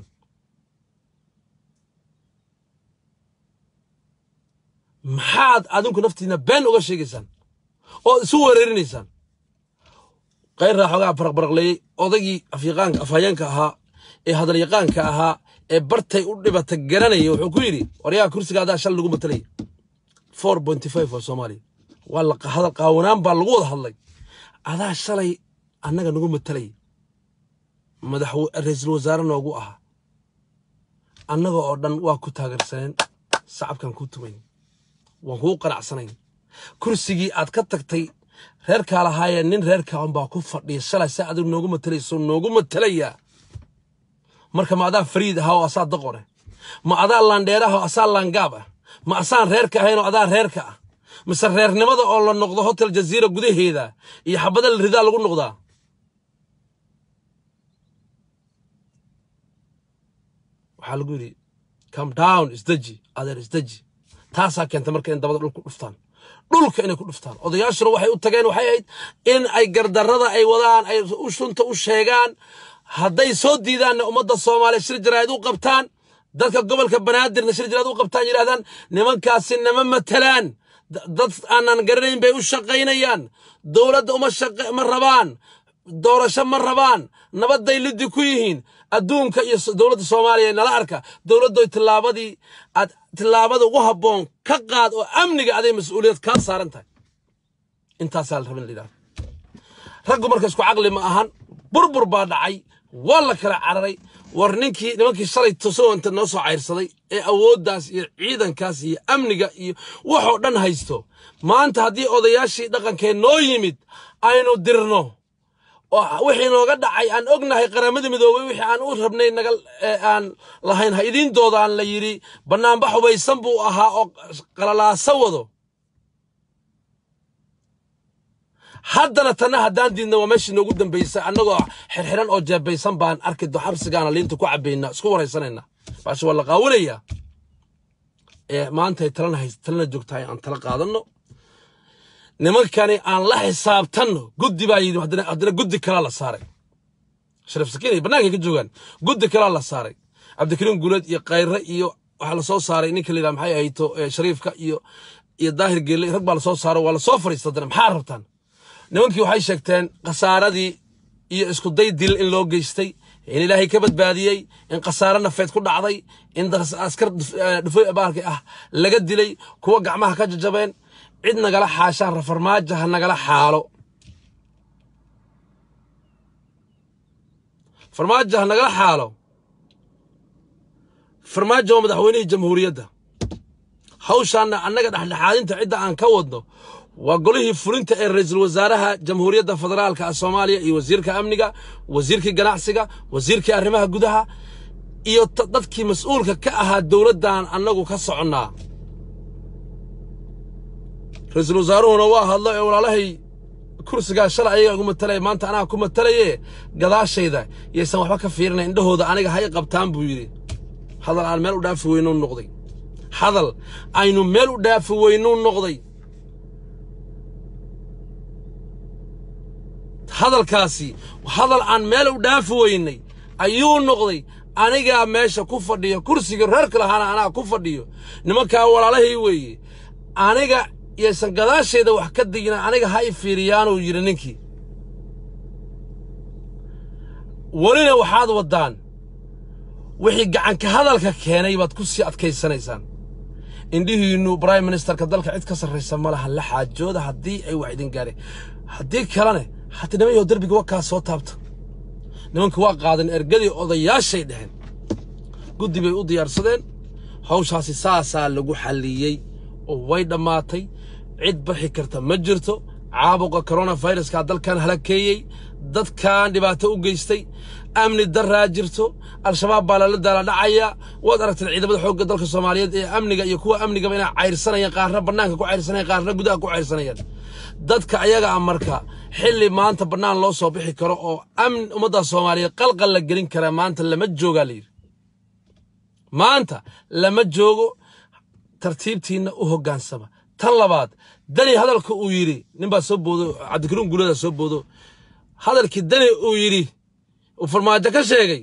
maxaad adinku naftiina been uga sheegaysaan oo isu weerarinaysaan kayrraa xoogaa baraqbaraqleeyey odaygii afyaqaanka afhayeenka ahaa ee hadalyaqaanka ahaa ee bartay u dhibata garanaya wuxuu ku yidhi waryaha kursigaadaa shal lagu matalaya four pointy five waa soomaaliya waa la hadal qaawanaan baa lagu wada hadlay adaa shalay annaga nagu matalay madax ra-iisul wasaare noogu ahaa annaga oo dhan waa ku taageersaneen sacabkan kuu tumayn waan kuu qanacsanayn kursigii aad ka tagtay reerkaa lahaayee nin reerkaa unbaa ku fadhiya shalay si adigu noogu matalayso noogu matalayaa marka ma adaa fariid ahaa oo asaa daqore ma adaa laandheeraha oo asaa laangaab ah ma asaan reerka ahayn oo adaa reerka ah mise reernimada oo la noqdo hotel jaziira gudaheeda iyo xabada la ridaa lagu noqdaa waxaa lagu yidhi come down isdeji adeer isdeji taasaa keenta marka in dabada dhulku dhuftaan dhulka inay ku dhuftaan odayaashuna waxay u tageen waxay ahayd in ay gardarrada ay wadaan ay shunta u sheegaan hadday soo diidaanna ummadda soomaaliya shir jaraa'id u qabtaan dadka gobolka banaadirna shir jaraa'id u qabtaan yidhahdaan nimankaasi nama matalaan dad aanan garanayn bay u shaqaynayaan dowladda uma shaqa ma rabaan doorasho ma rabaan nabadday liddi ku yihiin adduunka iyo dowladda soomaaliya nala arka dowladdoy tillaabadii aad tillaabada ugu habboon ka qaad oo amniga aday mas-uuliyad kaa saaran tahay intaasaa la rabin la yidhahdo raggu marka isku caqli ma ahan burbur baa dhacay waa la kala cararay war ninkii nimankii shalay tusowanta noo soo cayrsaday ee awooddaas iyo ciidankaas iyo amniga iyo waxoo dhan haysto maanta haddii odayaashii dhaqankee noo yimid aynu dirno wixii nooga dhacay aan ognahay qaramada midoobay wixii aan u rabnay naga aan lahayn ha idiin doodaan la yidhi bannaanba xubaysan buu ahaa oo qalalaaso wado haddana tanna haddaan diidna waa meeshii noogu dambaysay annagoo xirxiran oo jeebaysan baan arki do xabsigaana liinta ku cabaynaa isku waraysanaynaa baashe waa la qaawanayaa ee maanta ay talana hays talana joogtahay aan tala qaadanno nimankani aan la xisaabtanno guddi baa yidhi haddana haddana guddi kalaa la saaray sharaf sakiin ay bannaankay ka joogaan guddi kalaa la saaray cabdikariim guuleed iyo khayre iyo waxaa lasoo saaray ninka la yidhaha maxay ahayto shariifka iyo iyo daahir geelle rag baa lasoo saaray waa lasoo fadhiista haddana maxaa rabtaan nimankii waxay sheegteen khasaaradii iyo isku day dil in loo geystay in ilaahay ka badbaadiyey in khasaare nafeed ku dhacday in askar dhufoy baalka ah laga dilay kuwa gacmaha ka jajabeen cid nagala xaashaan rafarmaajo ha nagala xaalo farmaajo ha nagala xaalo farmaajo waa madaxweynihii jamhuuriyadda hawshaanna annaga dhexdhexaadinta cidda aan ka wadno waa golihii fulinta ee ra-iisul wasaaraha jamhuuriyadda federaalka ah soomaaliya iyo wasiirka amniga wasiirkii ganacsiga wasiirkii arrimaha gudaha iyo dadkii mas-uulka ka ahaa dowladdan annagu ka soconnaa ra-iisul wasaaruhuna waa hadlo ee walaalahay kursigaa shalay ayaga igu matalaya maanta anaa ku matalaye gadaashayda yaysan waxba ka fiirinayn indhahooda aniga hay qabtaan buu yidhi hadal aan meel u dhaafi weynuu noqday hadal aynu meel u dhaafi weynuu noqday hadalkaasi hadal aan meel u dhaafi weynay ayuu noqday anigaa meesha ku fadhiyo kursiga reerka lahaana anaa ku fadhiyo nimankaa walaalahay weeye aniga yaysan gadaashayda wax ka digina aniga ha i fiiriyaanuu yidhi ninkii welina waxaad waddaan wixii gacanka hadalka keenay baad ku sii adkaysanaysaan indhihiinnu brime ministerka dalka cid ka sarraysa ma laha la xaajooda haddii ay wax idin gaareen haddii kalene hati nimanyaho derbiga wakaa soo taabta nimanka waa qaadeen ergadii odayaashay dheheen guddi bay u diyaarsadeen hawshaasi saasaa lagu xalliyey oo way dhammaatay cid baxi karta ma jirto caabuqa koronafayraskaa dalkan halakeeyey dadkan dhibaato u geystay amni daraa jirto al-shabaab baa lala daala dhacaya waad aragteen ciidamada xoogga dalka soomaaliyeed ee amniga iyo kuwa amnigaba inay cayrsanayaan qaarna bannaanka ku cayrsanayaan qaarna gudaha ku cayrsanayaan dadka ayaga ah marka xilli maanta bannaan loo soo bixi karo oo amn ummadda soomaaliyeed qalqal la gelin karaa maanta lama joogaa la yidhi maanta lama joogo tartiibtiinna u hoggaansama tan labaad dani hadalka uu yidhi ninbaa soo boodo cabdikariim guulada soo boodo hadalkii dani uu yidhi uu farmaajo ka sheegay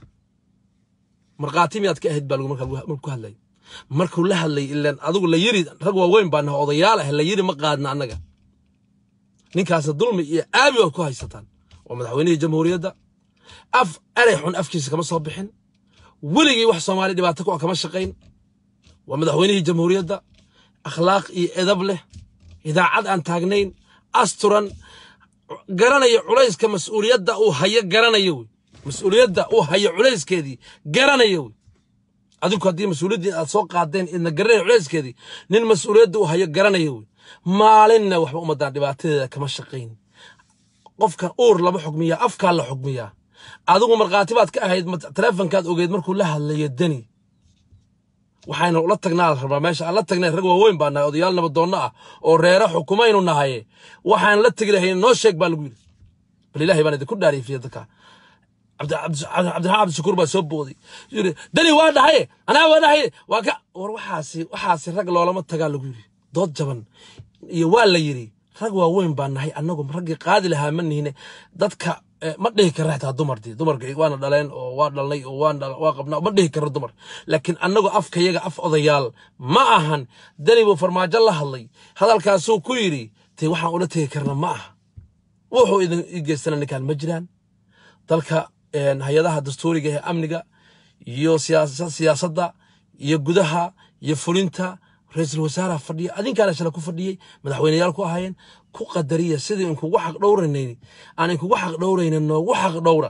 markhaati miyaad ka ahayd baa lagu markaa ku hadlay markuu la hadlay ilaan adigu la yiri rag waaweyn baa naha odayaal ah la yiri ma qaadna annaga ninkaasna dulmi iyo aabi baad ku haysataan waa madaxweynihii jamhuuriyadda af erey xun afkiisa kama soo bixin weligii wax soomaali dhibaato ku ah kama shaqayn waa madaxweynihii jamhuuriyadda akhlaaq iyo edab leh idaacad aan taagnayn asturan garanaya culayska mas-uuliyadda uu hayo garanaya wey mas-uuliyadda uu hayo culayskeedii garanaya wey adinku haddii mas-uuliyaddii aad soo qaadeen idna garanaya culayskeedii nin mas-uuliyadda uu hayo garanaya wey maalinna waxba ummaddaan dhibaatadeeda kama shaqayn qofkan uur lama xugmiyaa afkaa la xugmiyaa adigu markhaati baad ka ahayd taleefonkaad ogeed markuu la hadlayo deni waxaynu ula tagnaa la rabaa meesha aan la tagnay rag waaweyn baa nahay odayaal nabadoonno ah oo reere xukumaynu nahaye waxaan la tegi lahayn noo sheeg baa lagu yidhi bal ilaahay baan idinku dhaariifiya dadka cabdiraxmaan cabdishakuur baa soo booday yidhi dani waa dhahaye anaa waa dhahaye waa ka war waxaasi waxaasi rag loolama tagaa lagu yidhi dood jaban iyo waa la yidhi rag waaweyn baa nahay annagu raggii qaadi lahaa ma nihine dadka ma dhihi karra xitaa dumardii dumarka waana dhaleen oo waa dhalnay oo waa qabnaa ma dhihi karro dumar laakiin annagu afkayaga af odayaal ma ahan dani buu farmaajo la hadlay hadalkaasuu ku yidhi tee waxaan ula tegi karna ma aha wuxuu idin ii geystana ninkaan ma jiraan dalka hay-adaha dastuuriga ee amniga iyo siyaasadda iyo gudaha iyo fulinta ra-iisul wasaaraha fadhiya adinkaana shala ku fadhiyey madaxweyneyaal ku ahaayeen ku qadariya sidii inkugu xaq dhowranayn aan inkugu xaq dhowraynin noogu xaq dhowra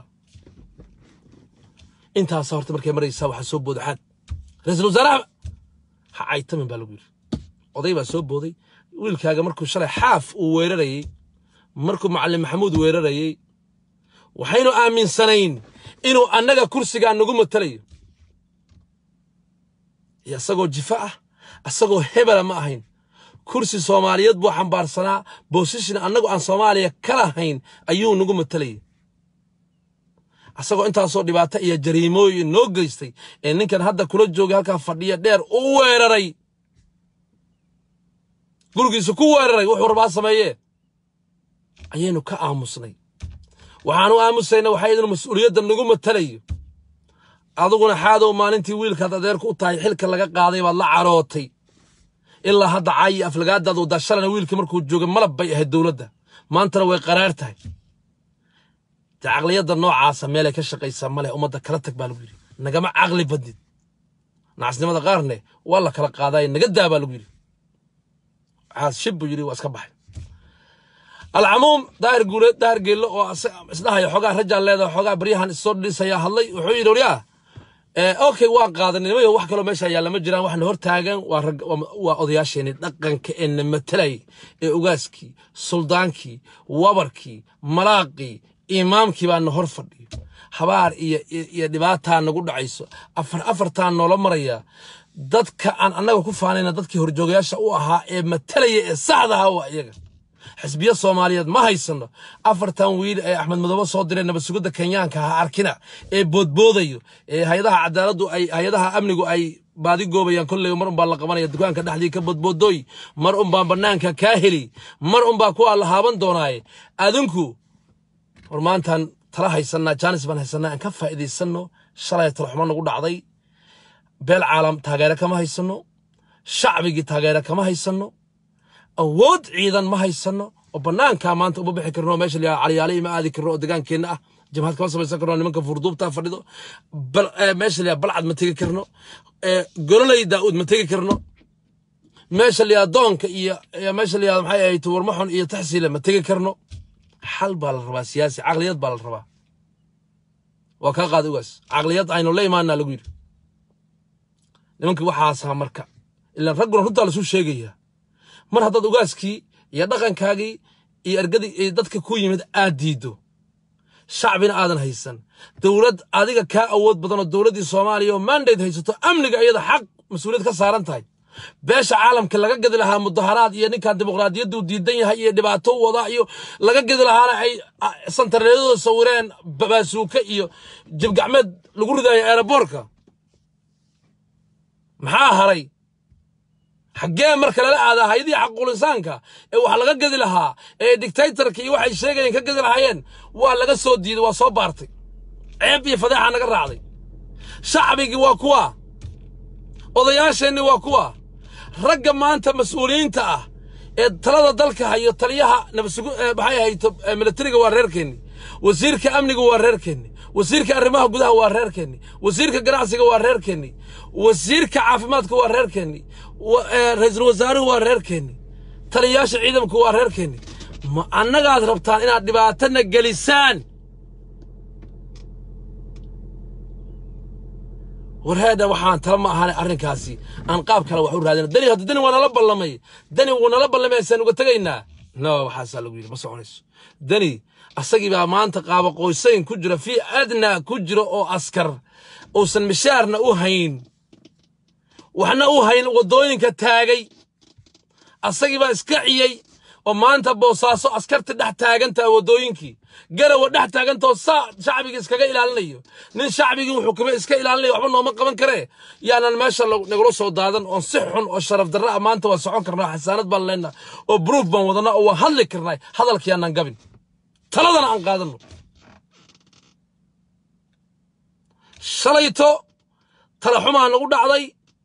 intaasa horta markay maraysaa waxaa soo booda xaad ra-iisul wasaaraha ha caytamin baa lagu yidhi oday baa soo booday wiilkaaga markuu shalay xaaf uu weerarayey markuu macalin maxamuud weerarayey waxaynu aaminsanayn inuu annaga kursigaa nagu matalayo iyo isagoo jifa ah asagoo hebela ma ahayn kursi soomaaliyeed buu xambaarsanaa bosishin annagu aan soomaaliya ka lahayn ayuu nagu matalayay asagoo intaasoo dhibaato iyo jariimooyin noo geystay ee ninkan hadda kula joogay halkaa fadhiya dheer u weeraray gurigiisa ku weeraray wuxuu rabaa sameeyee ayaynu ka aamusnay waxaanu aamusayna waxay idinu mas-uuliyadda nagu matalayo adiguna xaadow maalintii wiilkaad adeerku u tahay xilka laga qaaday baad la carootay ilaa hadda caayi aflagaadaad wadaa shalana wiilkii markuu joogay malab bay ahayd dowladda maantana way qaraar tahay dee caqliyadda noocaasa meelay ka shaqaysaa maleh ummadda kala tag baa lagu yidhi nagama caqli badnid nacasnimada qaarne waa la kala qaadaye naga daa baa lagu yidhi waxaas shib buu yidhi waa iska baxay alcamuum daahir guuleed daahir geello oo isdhahaya xoogaa rajaan leedahay xoogaa baryahan issoo dhisayaa hadlay wuxuu yidhi waryaa okay waan qaadanay nimayo wax kaloo meesha yaalla ma jiraan waxna hor taagan waa rag waa odayaasheenii dhaqanka ee na matelay ee ogaaskii suldaankii wabarkii malaaqii imaamkii baa na hor fadhiyo habaar iyo iyo dhibaataa nagu dhacayso afar afartaa noola maraya dadka aan annaga ku faanayna dadkii horjoogayaasha u ahaa ee matalaya ee saxda ahaa waa iyaga xisbiya soomaaliyeed ma haysano afartan wiil ee axmed madoobe soo diray nabadsugidda kenyaanka ha arkina ee boodboodayo ee hay-adaha cadaaladdu ay hay-adaha amnigu ay baadi goobayaan kolley mar unbaa la qabanaya dukaanka dhexdii ka boodboodooy mar unbaa bannaanka kaa heli mar unbaa kuwaa la haaban doonaaye adinku war maantaan tala haysanaa jaanis baan haysanaa aan ka faa'iidaysanno shalay talaxumo nagu dhacday beel caalam taageere kama haysano shacbigii taageere kama haysano awood ciidan ma haysano oo bannaankaa maanta uma bixi karno meesha la caliyaale ima aadi karno oo degaankeenna ah jamhad kama samaysan karno nimanka furduubtaa fadhido meesha la balcad ma tegi karno gololey daa'uud ma tegi karno meesha la doonka iyo meesha la maxay ahayd warmaxon iyo taxsiile ma tegi karno xal baa la rabaa siyaasi caqliyad baa la rabaa waa kaa qaada ugaas caqliyad aynu la imaanaa lagu yidhi nimankii waxaasaa marka ilaan ragguna runtaa lasuu sheegayaa mar haddaad ugaaskii iyo dhaqankaagii iyo ergadii iyo dadka ku yimid aad diiddo shacbina aadan haysan dowlad adiga kaa awood badan oo dowladdii soomaaliya oo mandate haysato amniga iyada xaq mas-uuliyad ka saaran tahay beesha caalamka laga gedi lahaa mudaharaad iyo ninkan dimuqraadiyaddu diidan yahay iyo dhibaato wada iyo laga gedi lahaana ay santareedooda sawireen baasuuke iyo jibgacmeed lagu ridayo eeraboorka maxaa haray xaggee marka lala aadaa hayadii xaqulisaanka ee wax laga gedi lahaa ee dictatorka iyo waxay sheegayeen ka gedi lahaayeen waa laga soo diiday waa soo baartay ceeb iyo fadeexa naga raacday shacbigii waa kuwa odayaasheenni waa kuwa ragga maanta mas-uuliyiinta ah ee talada dalka hayo taliyaha nabadsugu maxay ahayto militariga waa reerkeenni wasiirka amniga waa reerkeenni wasiirka arrimaha gudaha waa reerkeenni wasiirka ganacsiga waa reerkeenni wasiirka caafimaadka waa reerkeenni ra-iisul wasaaruhu waa reerkeenni taliyayaasha ciidamku waa reerkeenni ma annagaad rabtaan inaad dhibaatana gelisaan warheedha waxaan tala ma ahaan arrinkaasi aan qaab kale wax u raadina dani hadda dani waa nala ballamay dani wuu nala ballamay asaan uga tegaynaa no waxaasaa lagu yidhi ma soconayso dani asagii baa maanta qaaba qoysayn ku jira fii adnaa ku jira oo askar uusan mishaarna u hayn waxna u hayn waddooyinka taagay asagii baa iska ciyey oo maanta boosaaso askarta dhex taagantaha waddooyinkii garawa dhex taagantao saa shacbigii iskaga ilaalinayo nin shacbigii wuxuu kuma iska ilaalinaya waxba nooma qaban karee yaanan meesha nagula soo daadan oon si xun oo sharaf darra ah maanta waan socon karnaa xasaanad baan leynaa oo bruuf baan wadanaa oo waan hadli karnaa hadalkii aanan gabin taladana aan qaadanno shalayto talaxumaa nagu dhacday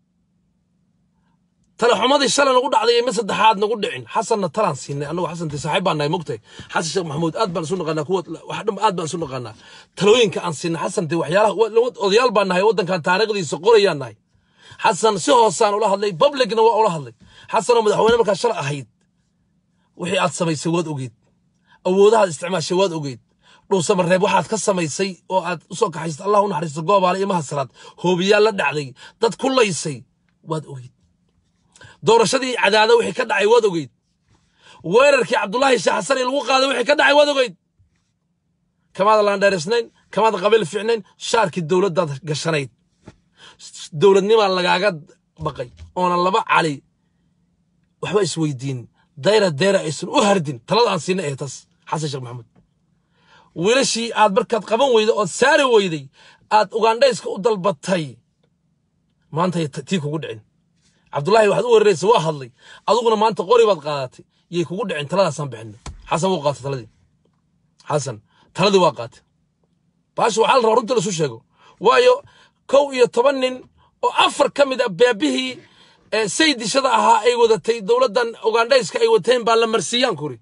talaxumadii shalay nagu dhacday ima saddexaad nagu dhicin xasanna talaan siinay annagu xasanti saaxiib baan nahay mogtay xasan sheekh maxamuud aad baan isu naqaanaa kuwa wax dham aad baan isu naqaanaa talooyinka aan siinay xasanti waxyaalaha odayaal baan nahay waddankan taariikhdiisa qorayaan nahay xasan si hoosaan ula hadlay publicna waa ula hadlay xasanoo madaxweyne markaa shalay ahayd wixii aad samaysay waad ogeed awoodahaad isticmaashay waad ogeed dhuusamareeb waxaad ka samaysay oo aad usoo kaxaysay allah u naxariisto goobaale iyo mahasaraad hoobiyaal la dhacday dad ku laysay waad ogeed doorashadii cadaada wixii ka dhacay waad ogeyd weerarkii cabdulaahi sheekh xasan ee lagu qaaday wixii ka dhacay waad ogeyd kamaada laandheerisnayn kamaada qabiil fiicnayn shaarkii dowladdaad gashanayd dowladnimaa lagaaga baqay oonan laba cali waxba isweydiin dayra dayra aysan u hardin talada aan siinay ee tas xasan sheekh maxamuud wiilashii aad markaad qaban weyday ood saari weyday aad ugandhayska u dalbatay maanta tii kugu dhicin cabdullaahi waxaad u weeraraysa waa hadlay aduguna maanta qori baad qaadatay yay kugu dhicin taladaasaan bixinay xasan wuu qaatay taladii xasan taladii waa qaatay baasha waxaa la rabaa runtii lasu sheego waayo kow iyo toban nin oo afar ka mid a beebihii saydishada ahaa ay wadatay dowladdan ugandhayska ay wateen baa la marsiiyaan kuri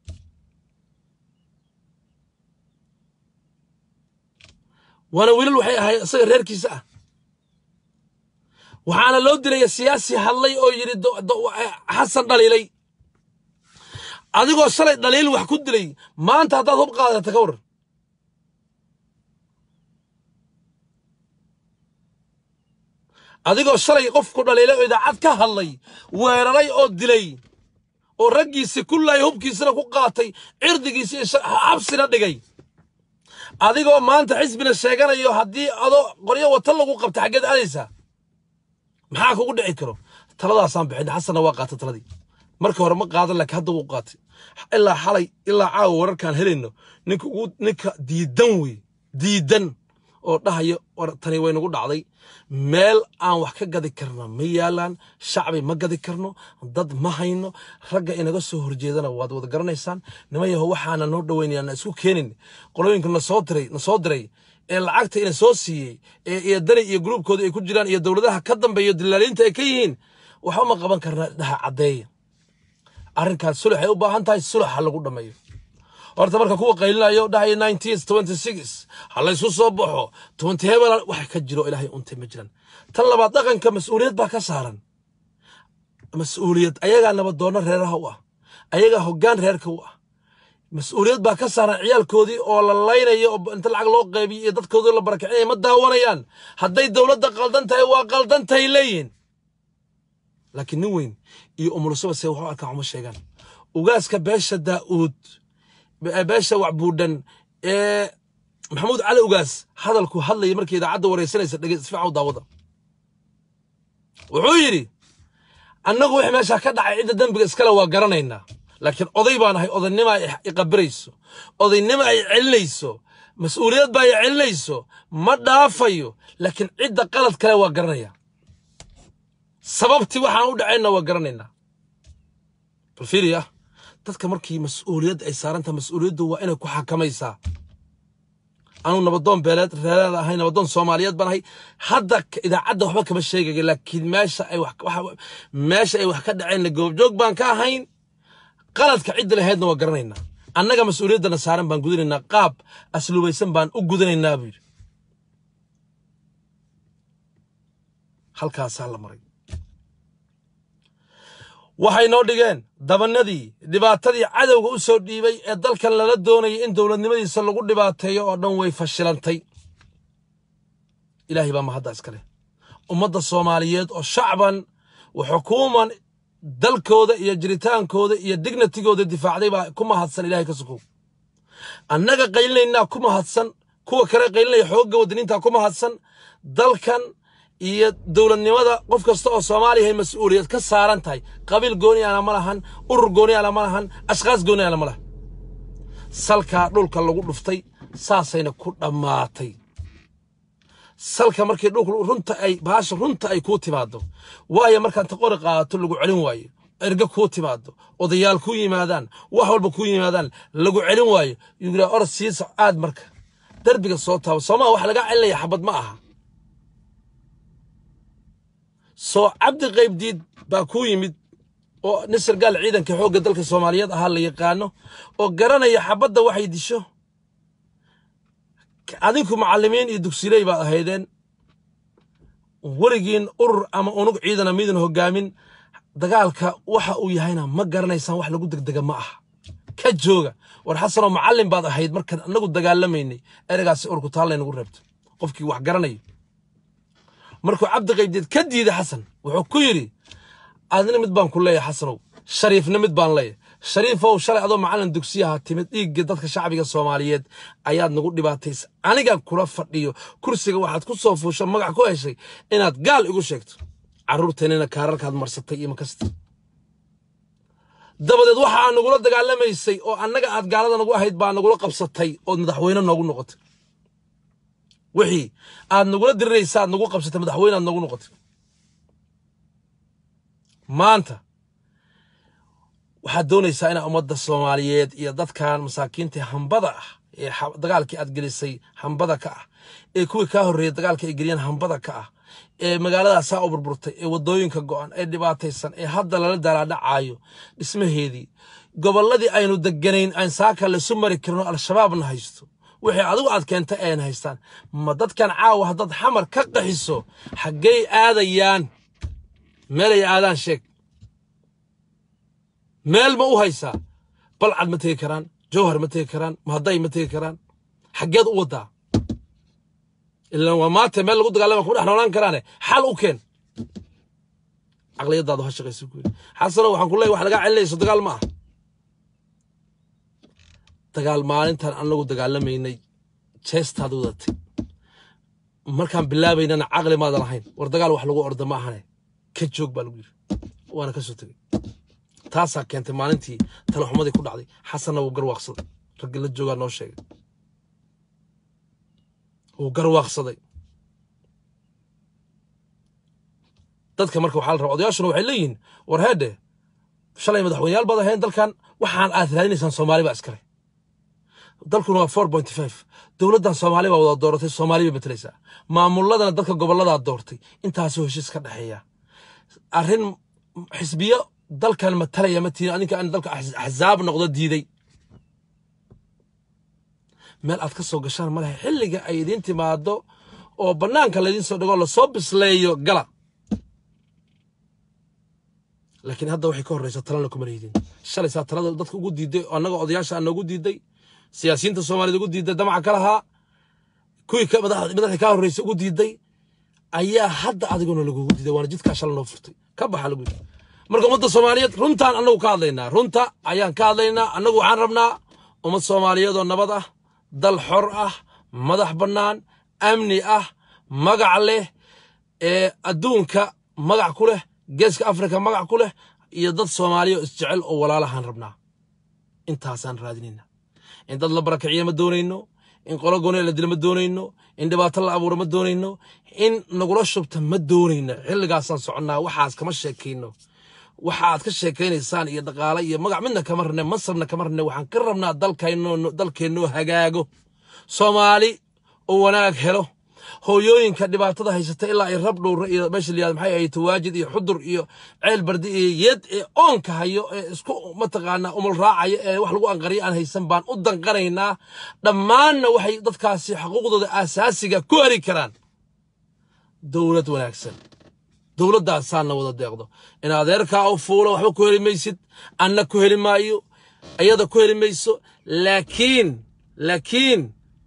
waana wiilal waxay ahay isaga reerkiisa ah waxaana loo dilaya siyaasi hadlay oo yidhi xasan dhaliilay adigoo shalay dhaliil wax ku dilay maanta haddaad hub qaadata ka waran adigoo shalay qofku dhaliilay oo idaacad ka hadlay weeraray oo dilay oo raggiisii ku laayay hubkiisina ku qaatay cirdigiisii iyo xabsina dhigay adigoo maanta xisbina sheeganayo haddii adoo qoryo wata lagu qabta xaggeed aadaysaa maxaa kugu dhici karo taladaasaan bixin xasanna waa qaatay taladii marka hore ma qaadan laakiin hadda wuu qaatay ilaa xalay ilaa caawa wararkaan helayno ninka ugu ninka diidan wey diidan oo dhahayo war tani way nagu dhacday meel aan wax ka gadi karna ma yaalaan shacbi ma gadi karno dad ma hayno ragga inaga soo horjeedana waad wada garanaysaan niman yaho waxaana noo dhoweynaya na isku keenin qolooyinka nasoo diray nasoo diray ee lacagta ina soo siiyey ee iyo dani iyo gruubkooda ay ku jiraan iyo dowladaha ka dambeeyo dilaaliinta ay ka yihiin waxba ma qaban karna dhaha caddeeya arrinkaas sulux ay u baahan tahay suluxa lagu dhammeeyo horta marka kuwa qaylinayo dhahayo nineteen twenty six ha laysku soo baxo twenty hebel wax ka jiro ilaahay untay ma jiraan tan labaad dhaqanka mas-uuliyad baa ka saaran mas-uuliyad ayagaa nabaddoonno reeraha u ah ayagaa hoggaan reerka u ah mas-uuliyad baa ka saaran ciyaalkoodii oo la laynayo oo inta lacag loo qaybiyo iyo dadkoodii la barakicinaya ma daawanayaan hadday dowladda qaldan tahay waa qaldan tahay leeyihin laakiin nin weyn iyo umulusaba se waxu arkaan uma sheegaan ugaaska beesha daa'uud beesha wacbuudhan ee maxamuud cali ugaas hadalku hadlaya markii idaacadda waraysanaysa dhege isfiican u daawada wuxuu yidhi annagu wixii meeshaa ka dhacay cidda dembiga iskale waa garanaynaa laakiin oday baan ahay odaynima ay iqabirayso odaynima ay celinayso mas-uuliyad baa ay celinayso ma dhaafayo laakiin cidda qalad kale waa garanaya sababtii waxaan u dhacayna waa garanaynaa bal fiiriya dadka markii mas-uuliyad ay saarantaha mas-uuliyaddu waa inay ku xakamaysaa anuu nabadoon beeleed reereed ahay nabadoon soomaaliyeed baan ahay hadda idaacadda waxba kama sheegayo laakiin meesha ay wax meesha ay wax ka dhaceenna goobjoog baan ka ahayn qaladka cidda lahaydna waa garanaynaa annaga mas-uuliyaddana saaran baan gudanaynaa qaab asluubaysan baan u gudanaynaa buu yidhi halkaasaa la maray waxay noo dhigeen dabanadii dhibaatadii cadowga u soo dhiibay ee dalkan lala doonayay in dowladnimadiisa lagu dhibaateeyo oo dhan way fashilantay ilaahay baa mahadda iska leh ummadda soomaaliyeed oo shacban wa xukuuman dalkooda iyo jiritaankooda iyo dignitigooda difaacday baa ku mahadsan ilahay ka sukow annaga qaylinaynaa ku mahadsan kuwa kale qaylinaya xoogga wadaniintaa ku mahadsan dalkan iyo dowladnimada qof kasta oo soomaaliya ay mas-uuliyad ka saaran tahay qabiil gooniyaana ma lahan urur gooniyaana ma lahan ashkaas gooniyaana ma lahan salkaa dhulka lagu dhuftay saasayna ku dhammaatay salka markii dhulka runta ay baasha runta ay kuu timaado waayo markaan ta qori qaadato lagu celin waayo erga kuu timaado odayaal kuu yimaadaan wax walba kuu yimaadaan lagu celin waayo yuuraa orod siisa aad marka derbiga soo taabo soomaa wax lagaa celinaya xabad ma aha soo cabdi qaybdiid baa kuu yimid oo nisar gaal ciidanka xoogga dalka soomaaliyeed ahaa la yaqaano oo garanaya xabadda waxay disho adinku macallimiin iyo dugsiley baad ahaydeen weligiin urur ama unug ciidana midan hogaamin dagaalka waxa uu yahayna ma garanaysaan wax lagu degdega ma aha ka jooga war xasanoo macallin baad ahayd markaan annagu dagaalamaynay ereygaasi urku taallaynagu reebto qofkii wax garanayo markuu cabdi qaybdeed ka diiday xasan wuxuu ku yidhi adna mid baan ku leeyahay xasanow shariifna mid baan leeyahay shariifow shalay adoo macallin dugsiyaha timid dhiigga dadka shacbiga soomaaliyeed ayaad nagu dhibaataysa aniga kula fadhiyo kursiga waxaad ku soo fuusho magac ku heshay inaad gaal igu sheegto carruurteennina kaararkaad marsatay iyo makasta dabadeed waxa aad nagula dagaalamaysay oo annaga aad gaalada nagu ahayd baa nagula qabsatay ood madaxweyne noogu noqotay wixii aad nagula diriraysa aad nagu qabsatay madaxweyne aad noogu noqotay maanta waxaad doonaysaa inaa ummadda soomaaliyeed iyo dadkan masaakiinta hambada ah ee dagaalkii aad gelisay hambada ka ah ee kuwii kaa horreeyey dagaalka ay geliyeen hambada ka ah ee magaaladaasaa u burburtay ee waddooyinka go'an ee dhibaataysan ee hadda lala daalaadhacaayo dhismaheedii gobolladii aynu deganayn aan saaka lasu mari karino al-shabaabna haysto wixii adigu aad keentay ayna haystaan ma dadkan caawa haddaad xamar ka qaxiso xaggey aadayaan meelay aadaan sheeg meel ma u haysaa balcad ma tegi karaan jawhar ma tegi karaan mahadday ma tegi karaan xaggeed u waddaa ilaan waa maanta meel lagu dagaalama kuma dhex noolaan karaane xal u keen caqliyadaadu ha shaqayso ku yidhi xasano waxaan ku leeyahay wax lagaa celinayso dagaal ma ah dagaal maalintan anagu dagaalamaynay jeestaad wadatay markaan bilaabaynana caqli maadan lahayn war dagaal wax lagu orda ma ahane ka joog baa lagu yidhi waana ka soo tegey taasaa keentay maalintii talaxumadii ku dhacday xasanna wuu garwaaqsaday raggi la joogaa noo sheegay wuu garwaaqsaday dadka marka waxaa la rabaa odayaashuna waxay leeyihiin war heedhe shalay madaxweyneyaal baad ahayn dalkan waxaan aad raadinaysaan soomaali baa iskale dalkuna waa four point five dowladdan soomaali baa wada dooratay soomaali bay matalaysaa maamuladana dadka gobolladaa doortay intaasoo heshiis ka dhexeeya arrin xisbiyo dalkan matalaya ma tihin adinka aan dalka axsaab noqdo diiday meel aad ka soo gashaan ma lehe xilliga ay idiin timaado oo bannaanka laydiin soo dhigo lasoo bisleeyo gala laakiin hadda waxay ka horreysa talana kuma leydin shalay saa talada dadka ugu diiday oo annaga odayaasha aan noogu diiday siyaasiyiinta soomaaliyed ugu diiday damaca ka lahaa kuwii madaxdii kaa horreysay ugu diiday ayaa hadda adiguna lagugu diiday waana jidkaa shala noo furtay ka baxa lagu yidhi marka ummadda soomaaliyeed runtaan annagu ka hadlaynaa runta ayaan ka hadlaynaa annagu waxaan rabnaa ummad soomaaliyeed oo nabad ah dal xor ah madax bannaan amni ah magac leh ee adduunka magac ku leh geeska afrika magac ku leh iyo dad soomaaliya oo isjecel oo walaalahaan rabnaa intaasaan raadinayna in dad la barakiciya ma doonayno in qolo gooni la dila ma doonayno in dhibaato la abuuro ma doonayno in nagula shubta ma doonayno xilligaasaan soconnaa waxaas kama sheekayno waxa aad ka sheekaynaysaan iyo dhaqaale iyo magac midna kama rabne mansabna kama rabne waxaan ka rabnaa dalkeennoo hagaago soomaali oo wanaag helo hooyooyinka dhibaatada haysata ilaa ay rab dhowra iyo meesha layihahdo maxay ahayd tawaajid iyo xudur iyo ceel bardi iyo yed ee oonka hayo ee isku mataqaanaa umul raacaya ee wax lagu anqariyo aan haysan baan u danqanaynaa dhammaanna waxay dadkaasi xuquuqdooda aasaasiga ku heli karaan dowlad wanaagsan dowladdaasaana wada deeqdo in adeerkaa u fuulo waxba ku heli maysid anna ku heli maayo iyada ku heli mayso laakiin laakiin